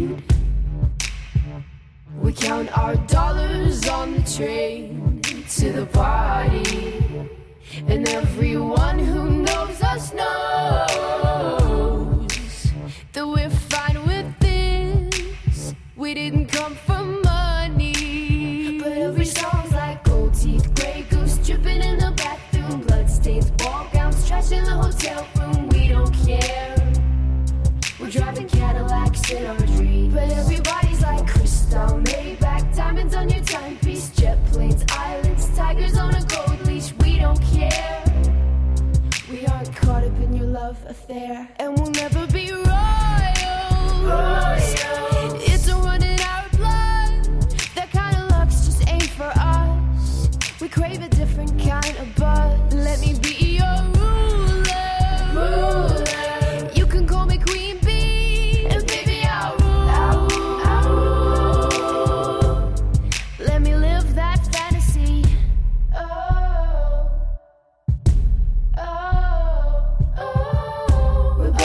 We count our dollars on the train to the party. And everyone who knows us knows that we're fine with this. We didn't come for money. But every song's like gold teeth, gray goose dripping in the bathroom, bloodstains, ball gowns, trash in the hotel room. We don't care. We're driving Cadillacs in our dreams. But everybody's like crystal, Maybach, diamonds on your timepiece, jet planes, islands, tigers on a gold leash. We don't care. We aren't caught up in your love affair, and we'll never be royals. It's a run in our blood. That kind of luck's just ain't for us. We crave a different kind of buzz. Let me be your ruler. You can call me Queen Bee, and baby I'll rule. I'll rule. Let me live that fantasy. Oh, oh, oh. We're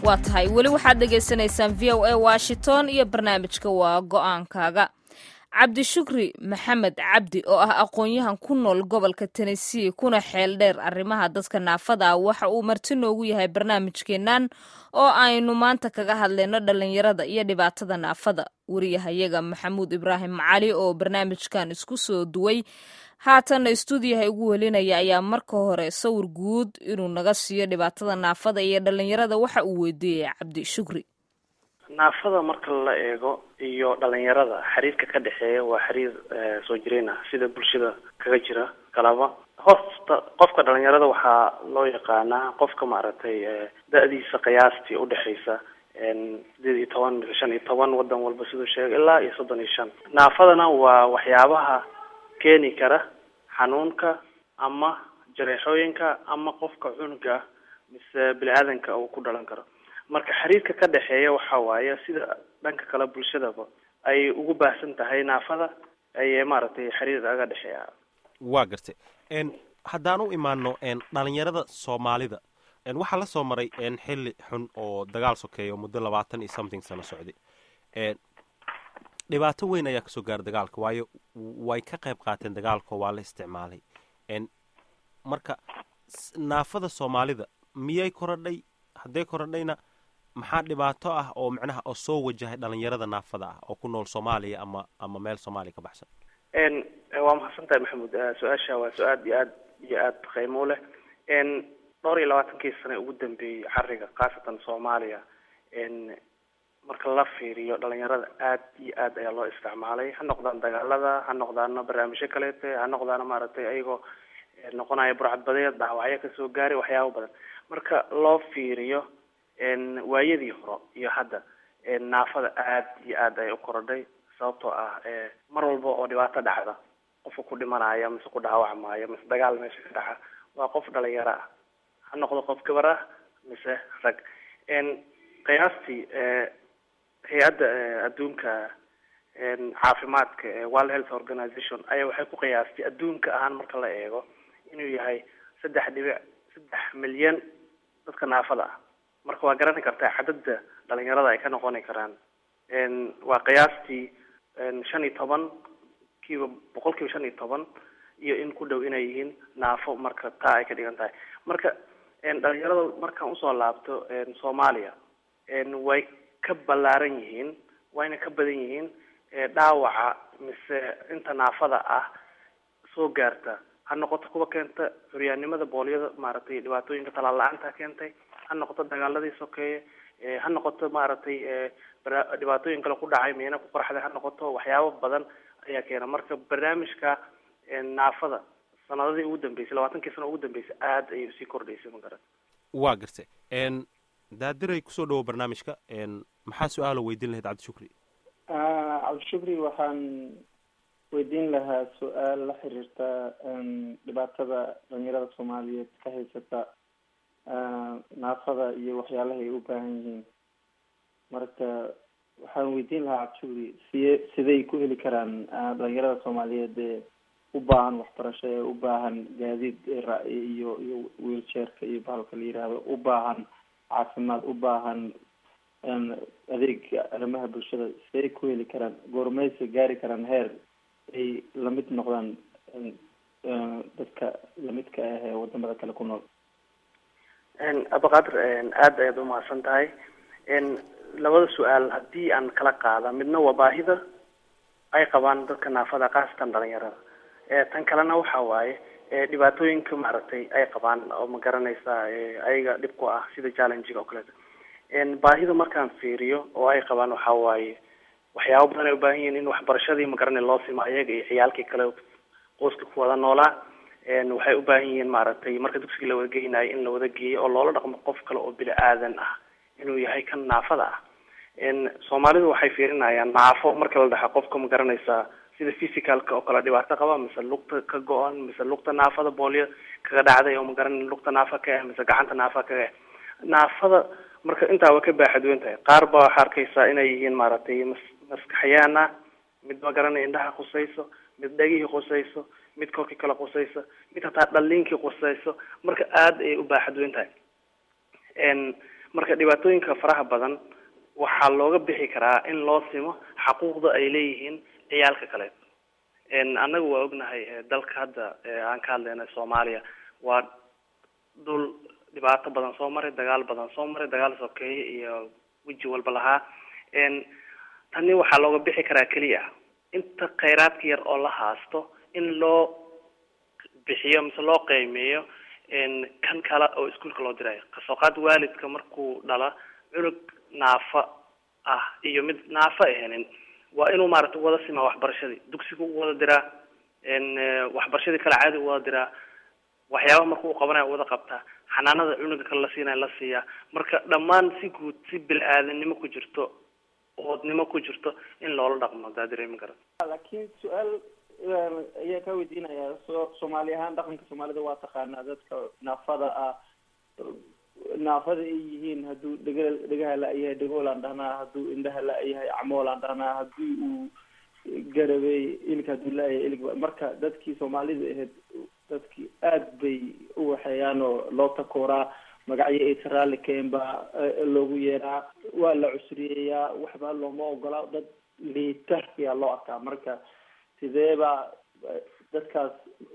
waa tahay weli waxaad dhegaysanaysaan v o a washington iyo barnaamijka waa go-aankaaga cabdishukri maxamed cabdi oo ah aqoon-yahan ku nool gobolka tennessee kuna xeel dheer arrimaha dadka naafada ah waxa uu marti noogu yahay barnaamijkeennan oo aynu maanta kaga hadlayno dhallinyarada iyo dhibaatada naafada wariyahayaga maxamuud ibraahim cali oo barnaamijkan isku soo duway haatanna istuudiyaha ugu welinaya ayaa marka hore sawir guud inuu naga siiyo dhibaatada naafada iyo dhallinyarada waxa uu weydiiyey cabdi shukri naafada marka la eego iyo dhalinyarada xiriirka ka dhexeeya waa xiriir soo jireen ah sida bulshada kaga jira kalaba hoosta qofka dhalinyarada waxaa loo yaqaanaa qofka maaragtay da-diisa qiyaastii udhexaysa sideed iyo toban mise shan iyo toban wadan walba siduu sheegay ilaa iyo soddon iyo shan naafadana waa waxyaabaha keeni kara xanuunka ama jareexooyinka ama qofka cunuga mise bini aadanka uu ku dhalan karo marka xiriirka ka dhexeeya waxa waaye sida dhanka kale bulshadaba ay ugu baahsan tahay naafada ay maaragtay xiriir aga dhexeeya waa gartay haddaan u imaano dhalinyarada soomaalida waxaa la soo maray xilli xun oo dagaal sokeeyo muddo labaatan iyo something sano socday dhibaato weyn ayaa kasoo gaara dagaalka waayo way ka qayb qaateen dagaalka waa la isticmaalay marka naafada soomaalida miyay korodhay hadday korodhayna maxaa dhibaato ah oo macnaha oo soo wajahay dhalinyarada naafada ah oo ku nool soomaaliya ama ama meel soomaaliya ka baxsan waa mahadsan tahay maxamuud su-aasha waa su-aad iyo aad iyo aad qiimo leh dhowr iyo labaatankii sane ugu dambeeyey xariga khaasatan soomaaliya marka la fiiriyo dhalinyarada aad iyo aad ayaa loo isticmaalay ha noqdaan dagaalada ha noqdaana barnaamijyo kaleete ha noqdaana maaragtay ayagoo noqonaya burcadbadeed dhaawacyo kasoo gaaray waxyaaba badan marka loo fiiriyo waayadii hore iyo hadda naafada aad iyo aad ay u korodhay sababtoo ah mar walba oo dhibaato dhacda qofka ku dhimanaya mise ku dhaawacmaayo mise dagaal meesha ka dhaca waa qof dhalinyaro ah ha noqdo qof gabar ah mise rag qiyaastii hay-adda adduunka caafimaadka ee world health organization ayaa waxay ku qiyaastay adduunka ahaan marka la eego inuu yahay saddex dhibic saddex milyan dadka naafada ah marka waa garani kartaa cadada dhalinyarada ay ka noqoni karaan waa qiyaastii shan iyo toban kiiba boqol kiiba shan iyo toban iyo in ku dhow inay yihiin naafo marka taa ay ka dhigan tahay marka dhalinyarada markaan usoo laabto soomaaliya way ka ballaaran yihiin wayna ka badan yihiin dhaawaca mise inta naafada ah soo gaarta ha noqoto kuwa keenta curyaannimada boolyada maaragtay dhibaatooyinka talaal la-aanta keentay ha noqoto dagaaladii sokeeye ha noqoto maaragtay dhibaatooyin kale ku dhacay miina ku qorxday ha noqoto waxyaabo badan ayaa keena marka barnaamijka naafada sanadadii ugu dambeysay labaatankii sano ugu dambeysay aada ayay usii kordhaysay ma garan waa gartay daadiray kusoo dhawo barnaamijka maxaa su-aalo weydiin lahayd cabdishukri cabdishukri waxaan weydiin lahaa su-aal la xiriirta dhibaatada dhalinyarada soomaaliyeed ka haysata naafada iyo waxyaalaha ay u baahan yihiin marka waxaan weydiin lahaa cabdishukri siye siday ku heli karaan dhalinyarada soomaaliyeed ee u baahan waxbarasho ee u baahan gaadiid iyo iyo wiilchairka iyo bahalka la yiraahdo u baahan caafimaad u baahan adeega arrimaha bulshada siday ku heli karaan goormaysa gaari karaan heer ay lamid noqdaan dadka lamidka ah ee wadamada kale ku nool abaqaadir aada ayaad umahadsan tahay labada su-aal haddii aan kala qaada midna waa baahida ay qabaan dadka naafada khaasatan dhalinyarada tan kalena waxa waaye dhibaatooyinka maaragtay ay qabaan oo ma garanaysa ayaga dhib ku ah sida challengiga oo kaleeto baahida markaan fiiriyo oo ay qabaan waxa waaye waxyaabo badan ay ubaahan yihiin in waxbarashadii magaranay loo simo ayaga iyo ciyaalkii kale qoyska ku wada noolaa waxay u baahan yihiin maaragtay marka dugsiga la wada geynayo in la wada geeyo oo loola dhaqmo qof kale oo bini aadan ah inuu yahay kan naafada ah soomaalidu waxay fiirinayaan naafo marka la dhaxa qofka ma garanaysaa sida physicalka oo kale dhibaato qaba mise lugta ka go-an mise lugta naafada boolyo kaga dhacday oo magaran lugta naafa ka ah mise gacanta naafa kaga ah naafada marka intaa waa ka baaxadweyn tahay qaar ba waxaa arkaysaa inay yihiin maaragtay mas maskaxyaan ah mid ma garanay indhaha qusayso mid dhegihii qusayso mid korkii kale qusayso mid hataa dhaliinkii qusayso marka aada ayay u baaxadweyn tahay marka dhibaatooyinka faraha badan waxaa looga bixi karaa in loo simo xaquuqda ay leeyihiin ciyaalka kale annaga waa ognahay dalka hadda aan ka hadlayna soomaaliya waa dhul dhibaato badan soo maray dagaal badan soo maray dagaal sokeeye iyo weji walba lahaa tani waxaa looga bixi karaa keliya inta khayraadka yar oo la haasto in loo bixiyo mise loo qiimeeyo kan kale oo iskuolka loo dirayo kasoo qaad waalidka markuu dhala cunug naafa ah iyo mid naafa ahanin waa inuu maaragtay wada simaa waxbarashadii dugsiga u wada diraa waxbarashadii kale caadi u wada diraa waxyaabaha marka uu qabanayo wada qabtaa xanaanada cunuga kale la siinayo la siiyaa marka dhammaan si guud si bil-aadanimo ku jirto oodnimo ku jirto in loola dhaqmo daa dareemi kara laakiin su-aal ayaa kaa weydiinaya so soomaali ahaan dhaqanka soomaalida waa taqaanaa dadka naafada ah naafada ay yihiin hadduu dhega dhegaha la-yahay dhegoolaan dhahnaa hadduu indhaha la-yahay camoolaan dhahnaa haddii uu garabey ilig hadduu la-yahay ilig marka dadkii soomaalida ahayd dadkii aad bay u waxeeyaan oo loo takooraa magacyo aysa raalli keen baa loogu yeeraa waa la cusriyeeyaa waxba looma ogola dad liita ayaa loo arkaa marka sidee baa dadkaas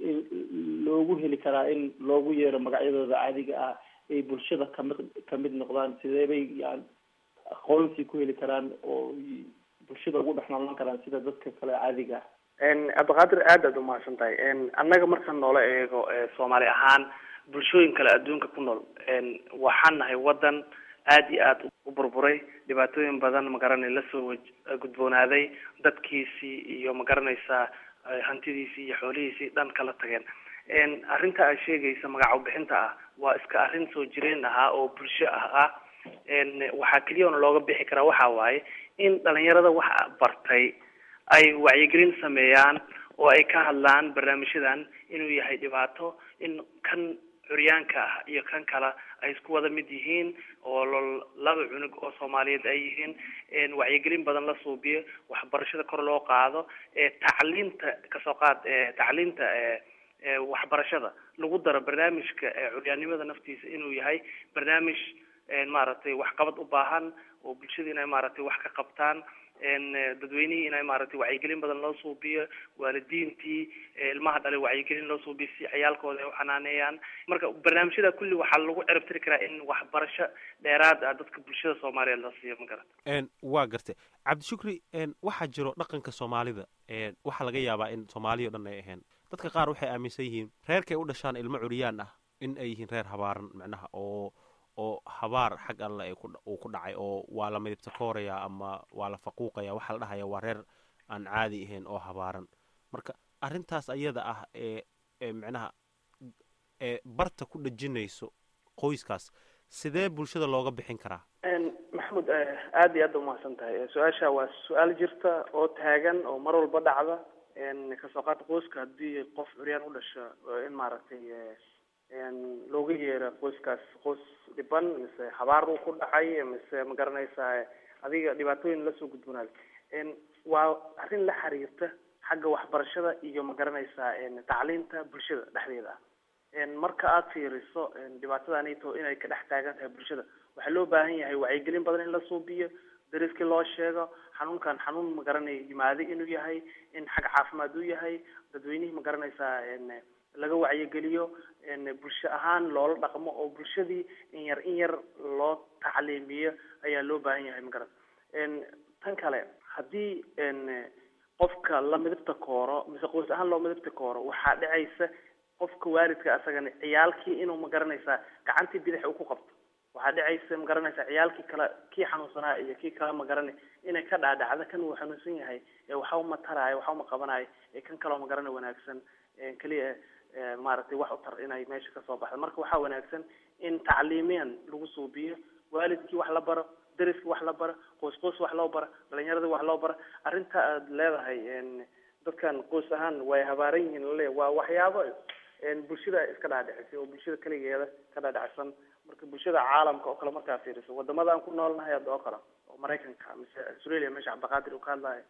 loogu heli karaa in loogu yeero magacyadooda caadiga ah ay bulshada kamid kamid noqdaan sidee bay yani aqoonsi ku heli karaan oo bulshada ugu dhex noolaan karaan sida dadka kale caadiga ah cabdiqaadir aad aad umahadsan tahay annaga marka noola eego soomaali ahaan bulshooyin kale adduunka ku nool waxaan nahay wadan aad iyo aad u burburay dhibaatooyin badan magaranay lasoo waj gudboonaaday dadkiisii iyo magaranaysaa hantidiisii iyo xoolihiisii dhan kala tageen arrinta ay sheegaysa magaco bixinta ah waa iska arrin soo jireen ahaa oo bulsho ah ah waxaa keliyaona looga bixi karaa waxa waaye in dhalinyarada waxa bartay ay wacyigelin sameeyaan oo ay ka hadlaan barnaamijyadan inuu yahay dhibaato in kan curyaanka ah iyo kan kale ay isku wada mid yihiin oo laba cunug oo soomaaliyeed ay yihiin wacyigelin badan la suubiyo waxbarashada kor loo qaado tacliinta kasoo qaad tacliinta waxbarashada lagu daro barnaamijka curyaannimada naftiisa inuu yahay barnaamij maaragtay waxqabad u baahan oo bulshada inay maaragtay wax ka qabtaan dadweynihii inay maaragtay wacyigelin badan loo suubiyo waalidiintii ilmaha dhalay wacyigelin loo suubiyo si ciyaalkooda ay u xanaaneeyaan marka barnaamijyada kulli waxaa lagu ciribtiri karaa in waxbarasho dheeraad ah dadka bulshada soomaaliyeed la siiyo ma garata waa gartay cabdishukri waxaa jiro dhaqanka soomaalida waxaa laga yaabaa in soomaaliya o dhan ay ahayn dadka qaar waxay aaminsan yihiin reerkay u dhashaan ilmo curyaan ah in ay yihiin reer habaaran macnaha oo oo habaar xag alle ay uu ku dhacay oo waa la midibta kooraya ama waa la faquuqaya waxaa la dhahaya waa reer aan caadi ahayn oo habaaran marka arrintaas ayada ah ee ee micnaha ee barta ku dhejinayso qoyskaas sidee bulshada looga bixin karaa maxamed aada iyo aad umahadsan tahay su-aasha waa su-aal jirta oo taagan oo mar walba dhacda kasoo qaata qoyska haddii qof curyaan u dhasho in maaragtay looga yeero qoyskaas qoys dhiban mise habaar uu ku dhacay mise ma garanaysaa adiga dhibaatooyin lasoo gudbonaaday waa arrin la xiriirta xagga waxbarashada iyo ma garanaysaa tacliinta bulshada dhexdeeda ah marka aada fiiriso dhibaatadaanito inay ka dhex taagan tahay bulshada waxaa loo baahan yahay wacyigelin badan in la suubiyo dariskii loo sheego xanuunkan xanuun ma garanay yimaaday inuu yahay in xag caafimaad uu yahay dadweynihii ma garanaysaa laga wacyigeliyo bulsho ahaan loola dhaqmo oo bulshadii in yar in yar loo tacliimiyo ayaa loo baahan yahay magarat tan kale haddii qofka la midibta kooro mise qoys ahaan loo midibta kooro waxaa dhacaysa qofka waalidka asagana ciyaalkii inuu ma garanaysaa gacantii bidix uu ku qabto waxaa dhacaysa ma garanaysaa ciyaalkii kale kii xanuunsanaa iyo kii kale ma garanay inay ka dhaadhacda kan uu xanuunsan yahay ee waxa uma taraayo waxa uma qabanayo ee kan kaleo ma garana wanaagsan keliya maaragtay wax u tar inay meesha kasoo baxdo marka waxaa wanaagsan in tacliimiyan lagu suubiyo waalidkii wax la baro dariskii wax la baro qoys qoys wax loo baro dhalinyaradii wax loo baro arrinta aad leedahay dadkan qoys ahaan way habaaran yihiin lale waa waxyaabo bulshada iska dhaadhicisay oo bulshada keligeeda ka dhaadhicsan marka bulshada caalamka oo kale markaa fiiriso wadamada aan ku noolnahay hadda oo kale oo maraykanka mise australia meesha cabdiqaadir uu ka hadlayo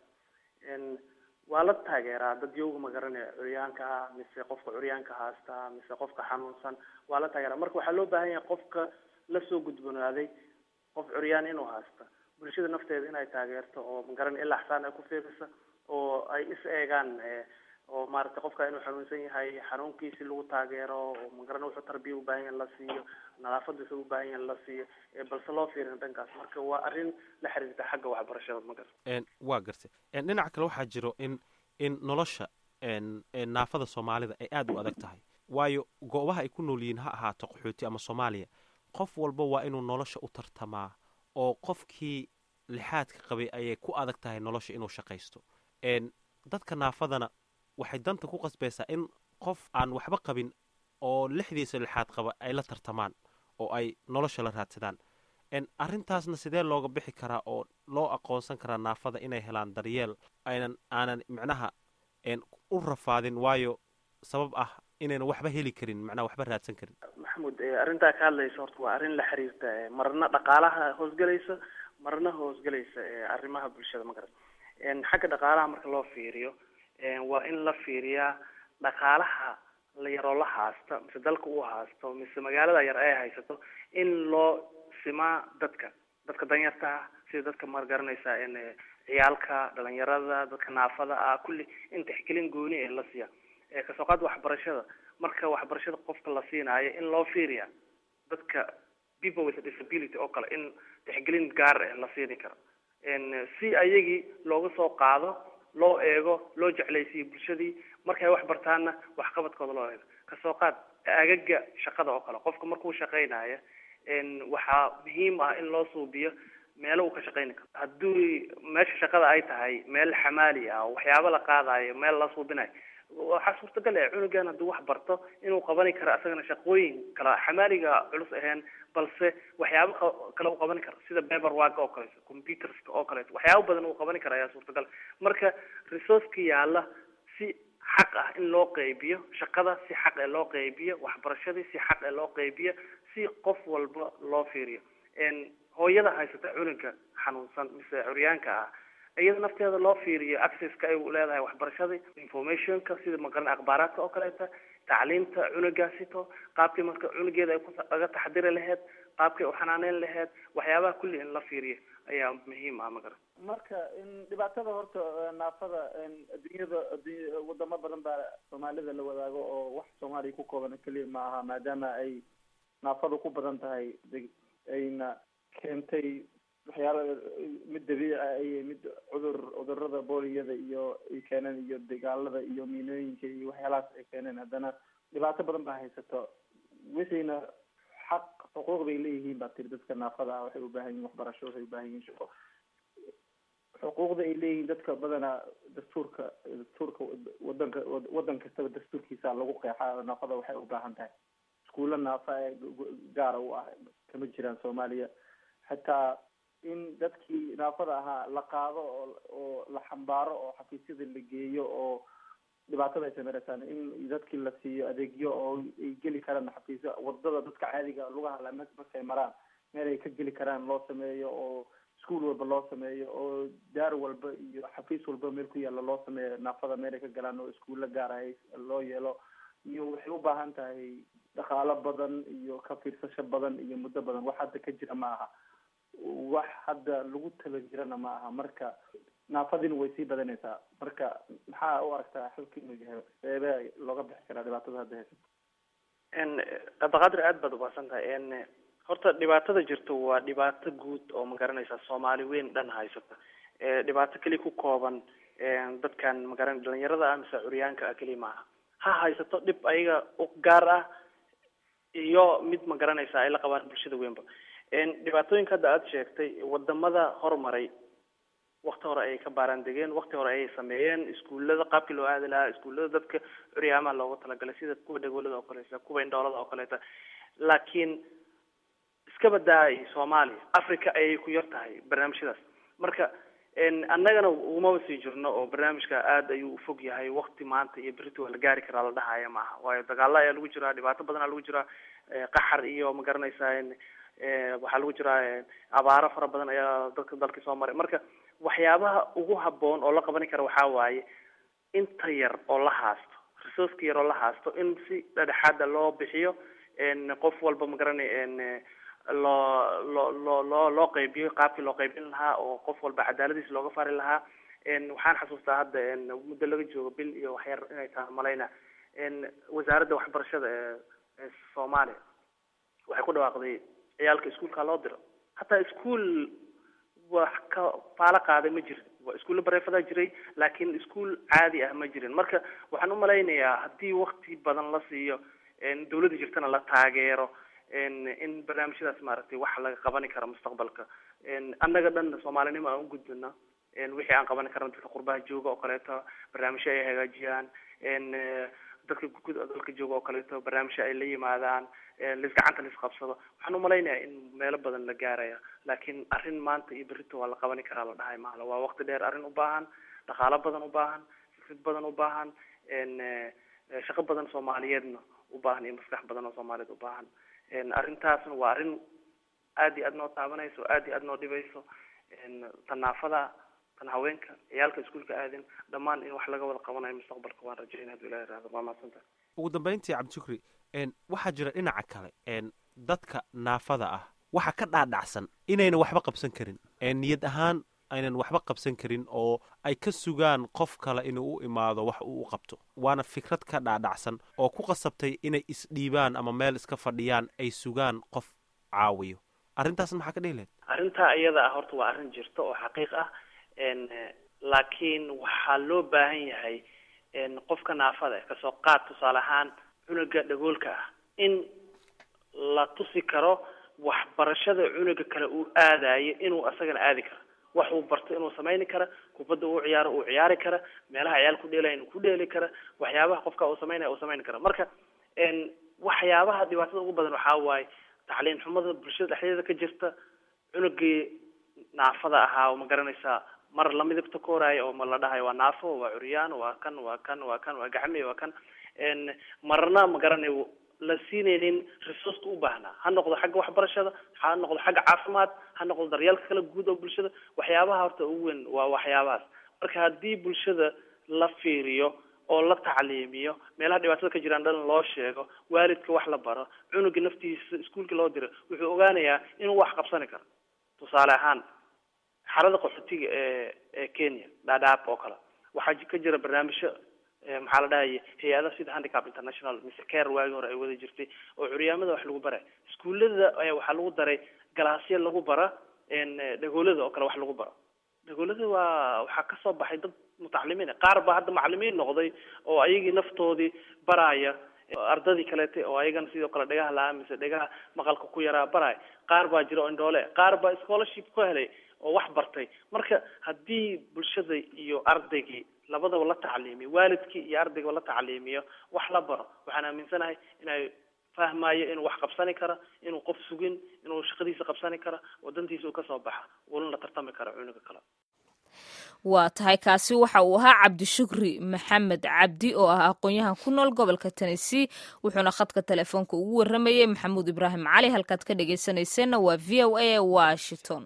waa la taageeraa dad yowga magaranaya curyaanka ah mise qofka curyaanka haasta mise qofka xanuunsan waa la taageeraa marka waxaa loo baahan yahay qofka lasoo gudbonaaday qof curyaan inuu haysto bulshada nafteeda inay taageerto oo magaran ilaa xsaan ay ku fiirisa oo ay is eegaan oo maaragtay qofka inuu xanuunsan yahay xanuunkiisi lagu taageero oo magaran wuxuu tarbiya ubaahan yahay la siiyo nadaafadiisa ubaahan yahay la siiyo balse loo fiirin dhankaas marka waa arrin la xiriirta xagga waxbarashada magar waa gartay dhinaca kale waxaa jiro in in nolosha naafada soomaalida ay aada u adag tahay waayo goobaha ay ku nool yihiin ha ahaato qaxooti ama soomaaliya qof walba waa inuu nolosha u tartamaa oo qofkii lixaadka qabay ayay ku adag tahay nolosha inuu shaqaysto dadka naafadana waxay danta ku qasbaysaa in qof aan waxba qabin oo lixdiisa lixaad qaba ay la tartamaan oo ay nolosha la raadsadaan arrintaasna sidee looga bixi karaa oo loo aqoonsan karaa naafada inay helaan daryeel aynan aanan micnaha u rafaadin waayo sabab ah inaynan waxba heli karin macnaha waxba raadsan karin maxamuud arrintaa ka hadlaysa horta waa arrin la xiriirta marna dhaqaalaha hoosgelaysa marna hoosgelaysa arrimaha bulshada magarat xagga dhaqaalaha marka loo fiiriyo waa in la fiiriyaa dhaqaalaha la yaroo la haasta mise dalka uu haasto mise magaalada yar ay haysato in loo simaa dadka dadka danyarta ah sida dadka ma garanaysa ciyaalka dhalinyarada dadka naafada ah kulli in tixgelin gooni ee la siiya kasoo qaad waxbarashada marka waxbarashada qofka la siinaayo in loo fiiriya dadka people with disability oo kale in tixgelin gaar eh la siini karo si ayagii looga soo qaado loo eego loo jeclaysiiyo bulshadii markay wax bartaanna waxqabadkooda loo eego kasoo qaad agaga shaqada oo kale qofka markuu shaqaynayo waxaa muhiim ah in loo suubiyo meelo uu ka shaqayni karo haddii meesha shaqada ay tahay meel xamaali ah waxyaabo la qaadayo meel la suubinayo waxaa suurtagal eh cunugan hadduu wax barto inuu qabani karo asagana shaqooyin kala xamaaliga culus ahayn balse waxyaabo kale uu qabani karo sida paper work oo kaleeto computerska oo kaleeto waxyaabo badan uu qabani karo ayaa suurtagal marka resourceka yaala si xaq ah in loo qeybiyo shaqada si xaq ee loo qeybiyo waxbarashadii si xaq ee loo qeybiyo si qof walba loo fiiriyo hooyada haysata cunuga xanuunsan mise curyaanka ah iyada nafteeda loo fiiriyo accesska ay leedahay waxbarashadii informationka sida maqaran akhbaaraadka oo kaleeta tacliimta cunugaasito qaabkii marka cunugeeda ay kuga taxdiri lahayd qaabkay u xanaaneyn lahayd waxyaabaha kulli in la fiiriyo ayaa muhiim ah magaran marka dhibaatada horta naafada adduunyada adduunya wadamo badan baa soomaalida la wadaago oo wax soomaaliya ku kooban keliya ma aha maadaama ay naafadu ku badan tahay ayna keentay waxyaala mid dabiici ah iyo mid cudur cudurada booliyada iyo ay keeneen iyo dagaalada iyo miinooyinka iyo waxyaalahaas ay keeneen haddana dhibaato badan baa haysato wixiina xaq xuquuq bay leeyihiin baa tiri dadka naafada ah waxay ubaahan yihin waxbarasho waxay ubaahan yihin shaqo xuquuqda ay leeyihiin dadka badanaa dastuurka dastuurka wadanka wadan kastaba dastuurkiisa lagu qeexaa naafada waxay ubaahan tahay iskuulla naafa ee gaara u ah kama jiraan soomaaliya xataa in dadkii naafada ahaa la qaado oo oo la xambaaro oo xafiisyada la geeyo oo dhibaatada ay sameynaysaa in dadkii la siiyo adeegyo oo ay geli karaan xafiisyo wadada dadka caadiga lugaha la markay maraan meel ay ka geli karaan loo sameeyo oo iskuol walba loo sameeyo oo daar walba iyo xafiis walba meel ku yaalla loo sameeyo naafada meel ay ka galaan oo iskuulla gaar ah loo yeelo iyo waxay u baahan tahay dhaqaalo badan iyo ka fiirsasho badan iyo muddo badan wax hadda ka jira ma aha wax hadda lagu tala jirana ma aha marka naafadiina way sii badanaysaa marka maxaa u aragtaa xalka inuu yahay seebee looga bixi karaa dhibaatada hadda haysato abaqaadir aad baad ubaahsan tahay horta dhibaatada jirto waa dhibaato guud oo ma garanaysa soomaali weyn dhan haysata dhibaato keliya ku kooban dadkan magaran dhalinyarada ah mise curyaanka ah keliya maaha ha haysato dhib ayaga u gaar ah iyo mid ma garanaysa ay la qabaan bulshada weynba dhibaatooyinka hadda aada sheegtay wadamada horumaray wakti hore ayay ka baaraan degeen wakti hore ayay sameeyeen iskuullada qaabkii loo aadi lahaa iskuullada dadka curyaamaha loogu talagalay sida kuwa dhagoolada oo kaleeta kuwa indhoolada oo kaleeta laakiin iska badaay soomaaliya africa ayay ku yar tahay barnaamijyadaas marka annagana umaba sii jirno oo barnaamijka aada ayuu ufog yahay wakti maanta iyo berito waa la gaari karaa la dhahaya maaha waayo dagaalo ayaa lagu jiraa dhibaato badan aa lagu jiraa qaxar iyo ma garanaysaa waxaa lagu jiraa abaaro fara badan ayaa dadka dalkii soo maray marka waxyaabaha ugu haboon oo la qabani kara waxaa waaye inta yar oo la haasto resourceka yar oo la haasto in si dhedhexaada loo bixiyo qof walba ma garanay loo loo loo loo loo qeybiyo qaabkii loo qeybin lahaa oo qof walba cadaaladiis looga fari lahaa waxaan xasuustaa hadda muddo laga joogo bil iyo waxyar inay tahay malayna wasaaradda waxbarashada ee ee soomaaliya waxay ku dhawaaqday ciyaalka iskuolka loo diro hataa iskuol wax ka faalo qaaday ma jirin waa iskuulla bareefadaa jiray laakiin iskuol caadi ah ma jirin marka waxaan umalaynayaa haddii wakti badan la siiyo dawladda jirtana la taageero in barnaamijyadaas maaragtay wax laga qabani karo mustaqbalka annaga dhan soomaalinimo aan ugudbina wixii aan qabani karna dadka qurbaha jooga oo kaleeto barnaamijyo ay hagaajiyaan dadka dalka jooga oo kaleeto barnaamijyo ay la yimaadaan lis gacanta lis qabsado waxaan umalaynayaa in meelo badan la gaaraya laakiin arrin maanta iyo berrito waa la qabani karaa la dhahay maala waa waqti dheer arrin u baahan dhaqaalo badan u baahan fikrad badan u baahan shaqo badan soomaaliyeedna u baahan iyo maskax badan oo soomaaliyeed u baahan arrintaasna waa arrin aad iyo aad noo taabanayso aad iyo aad noo dhibayso tanaafada tan haweenka ciyaalka iskuolka aadin dhammaan in wax laga wada qabanayo mustaqbalka waan rajayn haduu ilahi irahdo waa mahadsanta ugu dambeyntii cabdishukri waxaa jira dhinaca kale dadka naafada ah waxa ka dhaadhacsan inaynan waxba qabsan karin niyad ahaan aynan waxba qabsan karin oo ay ka sugaan qof kale inuu u imaado wax uu u qabto waana fikrad ka dhaadhacsan oo ku qasabtay inay isdhiibaan ama meel iska fadhiyaan ay sugaan qof caawiyo arrintaasna maxaa ka dhihi lahayd arrintaa iyada ah horta waa arrin jirta oo xaqiiq ah laakiin waxaa loo baahan yahay qofka naafada kasoo qaad tusaale ahaan cunuga dhagoolka ah in la tusi karo waxbarashada cunuga kale uu aadayo inuu asagana aadi karo wax uu barto inuu samayni kara kubadda uu ciyaaro uu ciyaari kara meelaha ciyaal ku dheelaya inuu ku dheeli kara waxyaabaha qofka uu samaynaya uu samayn kara marka waxyaabaha dhibaatada ugu badan waxaa waaye tacliin xumada bulshada dhexdeeda ka jirta cunugii naafada ahaa oo ma garanaysaa mar la midabta kooraayo oo ma la dhahayo waa naafo waa curyaan waa kan waa kan waa kan waa gacmi waa kan marna ma garanayo la siinaynin resourceka u baahnaa ha noqdo xagga waxbarashada ha noqdo xagga caafimaad ha noqdo daryeelka kala guud oo bulshada waxyaabaha horta ugu weyn waa waxyaabahaas marka haddii bulshada la fiiriyo oo la tacliimiyo meelaha dhibaatada ka jiraan dhan loo sheego waalidka wax la baro cunuga naftiisa iskuolka loo diro wuxuu ogaanayaa inuu wax qabsani karo tusaale ahaan xarada qaxootiga ee ee kenya dhadhaab oo kale waxaa ka jira barnaamijyo maxaa la dhahaya hay-adaha sida handicap international mise care waagii hore ay wada jirtay oo curyaamada wax lagu baray iskuullada ayaa waxaa lagu daray galaasya lagu bara dhagoolada oo kale wax lagu baro dhagoolada waa waxaa kasoo baxay dad mutacalimiin qaar baa hadda macalimiin noqday oo ayagii naftoodii baraya ardadii kaleete oo ayagana sidoo kale dhagaha la-aa mise dhagaha maqalka ku yaraa baraya qaar baa jira oo indhoole qaar baa scholarship ku helay oo wax bartay marka haddii bulshada iyo ardaygii labadaba la tacliimiyo waalidkii iyo ardaygaba la tacliimiyo wax la baro waxaan aaminsanahay inay fahmayo inuu wax qabsani kara inuu qof sugin inuu shaqadiisa qabsani kara wadantiisa uu kasoo baxa uuna la tartami kara cunuga kale waa tahay kaasi waxa uu ahaa cabdishukri maxamed cabdi oo ah aqoon-yahan ku nool gobolka tennessee wuxuuna khadka telefoonka ugu waramayey maxamuud ibraahim cali halkaad ka dhegeysanayseena waa v o a washington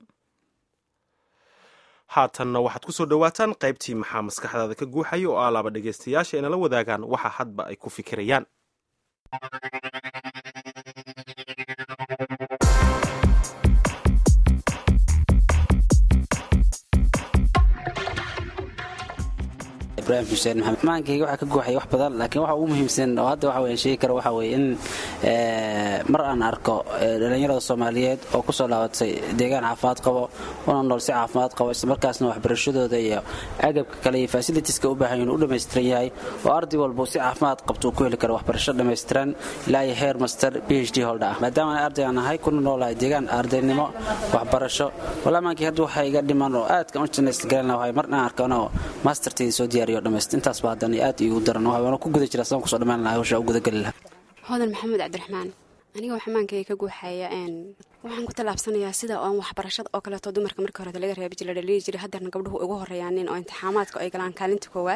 haatanna waxaad ku soo dhowaataan qaybtii maxaa maskaxdaada ka guuxaya oo alaaba dhegaystayaasha inala wadaagaan waxa hadba ay ku fikirayaan ibrahim xuseen maxamed maankayga waxaa ka guuxaya wax badan laakiin waxa ugu muhiimsan oo hadda waxa weyan sheegi karo waxa weye in mar aan arko dhallinyarada soomaaliyeed oo kusoo laabatay deegaan caafimaad qabo una nool si caafimaad qabo islamarkaasna waxbarashadooda iyo agabka kale iyo fasilitiska u baahan inuu u dhammaystiran yahay oo arday walba si caafimaad qabto uu ku heli karo waxbarasho dhammaystiran ilaa iyo heer master b h d holda ah maadaama arday aan ahay kuna noolahay deegaan ardaynimo waxbarasho walaa maankii hadda waxa iga dhiman oo aadka u janaystagalan lahay mar aan arko anoo masterteeda soo diyaariyo intaasba haddana aad igu daran waana ku guda jira saan kusoo dhammaan lahaa hawshaa u gudagali lahaa hodan maxamed cabdiraxmaan aniga waxaa maankayga ka guuxaya waxaan ku tallaabsanayaa sida oon waxbarashada oo kaleeto dumarka markii horeta laga reebi jira dhaliili jiray haddeerna gabdhuhu ugu horreeyaanin oo imtixaamaadka ay galaan kaalinta koowaad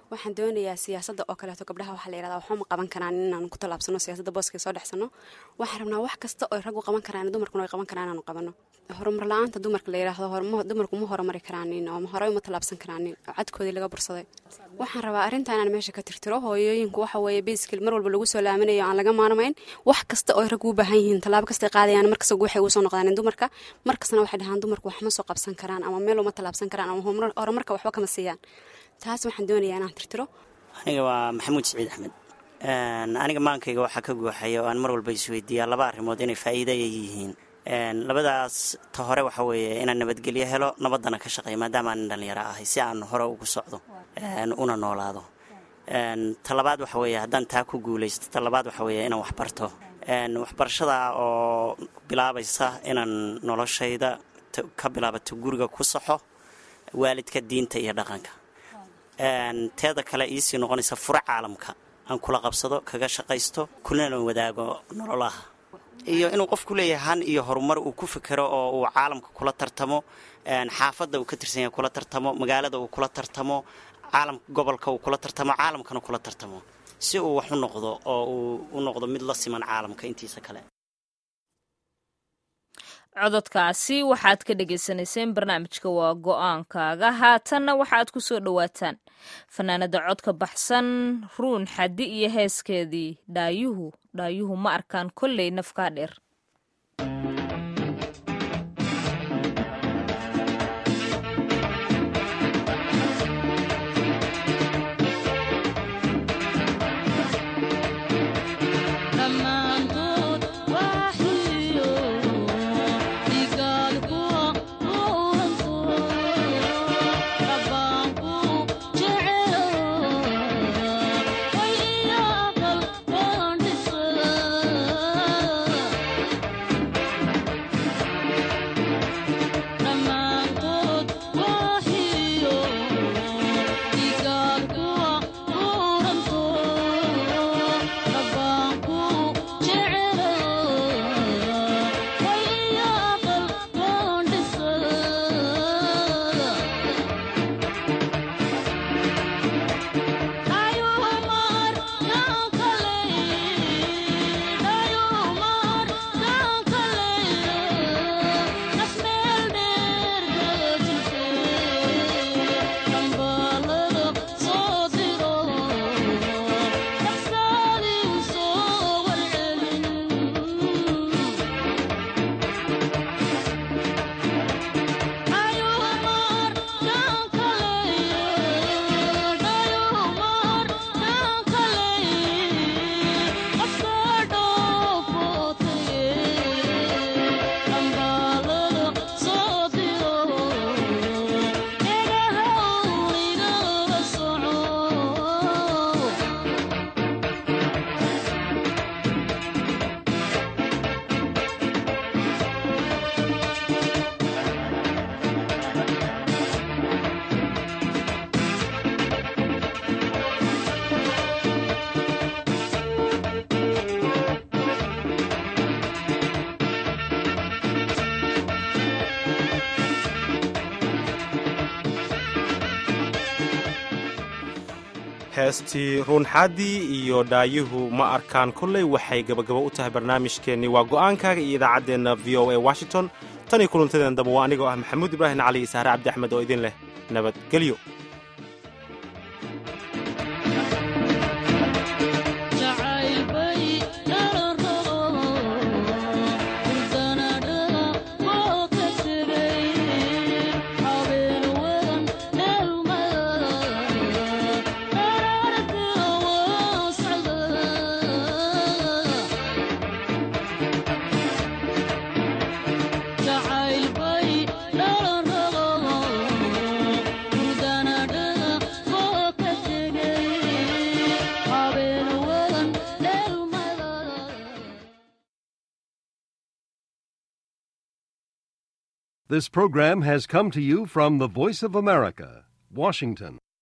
waxaan doonayaa siyaasadda oo kaleeto gabdhaha waxaa la yihahdaa waxba ma qaban karaan inaanu ku tallaabsano siyaasadda booska soo dhexsano waxaan rabnaa wax kasta oo raggu qaban karaan dumarkuna ay qaban karaan inaanu qabano horumar la-aanta dumarka la yidhaahdo dumarku ma horumari karaanin oo horey uma tallaabsan karaanin oo cadkoodii laga bursaday waxaan rabaa arrinta inaan meesha ka tirtiro hooyooyinku waxa weeye basical mar walba lagu soo laamanayo aan laga maarmayn wax kasta oo ay raggu u baahan yihiin tallaabo kastay qaadayaan markasta waxay ugu soo noqdaan dumarka markastana waxay dhahaan dumarku wax ma soo qabsan karaan ama meel uma tallaabsan karaan ama horumarka waxba kama siiyaan taas waxaan doonayaa inaan tirtiro aniga waa maxamuud siciid axmed aniga maankayga waxaa ka guuxaya oo aan mar walba isweydiiyaa laba arrimood inay faa'iida ay yihiin labadaas ta hore waxa weeye inaan nabadgelyo helo nabaddana ka shaqeeya maadaama aanin dhallinyaro ahay si aan hore ugu socdo una noolaado ta labaad waxa weeye haddaan taa ku guulaysto ta labaad waxa weeye inaan waxbarto waxbarashada oo bilaabaysa inaan noloshayda ka bilaabato guriga ku saxo waalidka diinta iyo dhaqanka teeda kale iisii noqonaysa furo caalamka aan kula qabsado kaga shaqaysto kulana wadaago nololaha iyo inuu qofku leeyahay han iyo horumar uu ku fikero oo uu caalamka kula tartamo xaafadda uu ka tirsan yahay kula tartamo magaalada uu kula tartamo caalamka gobolka uu kula tartamo caalamkana kula tartamo si uu wax u noqdo oo uu u noqdo mid la siman caalamka intiisa kale cododkaasi waxaad ka dhagaysanayseen barnaamijka waa go-aankaaga haatanna waxaad ku soo dhowaataan fanaanada codka baxsan ruun xaddi iyo heeskeedii dhaayuhu dhaayuhu ma arkaan kolley nafkaa dheer heestii ruunxaadii iyo dhaayuhu ma arkaan kolley waxay gabagabo u tahay barnaamijkeennii waa go'aankaaga iyo idaacaddeenna v o a washington tan iyo kulantadeen damba waa anigoo ah maxamuud ibraahim cali iyo sahre cabdi axmed oo idin leh nabadgelyo This program has come to you from the Voice of America, Washington.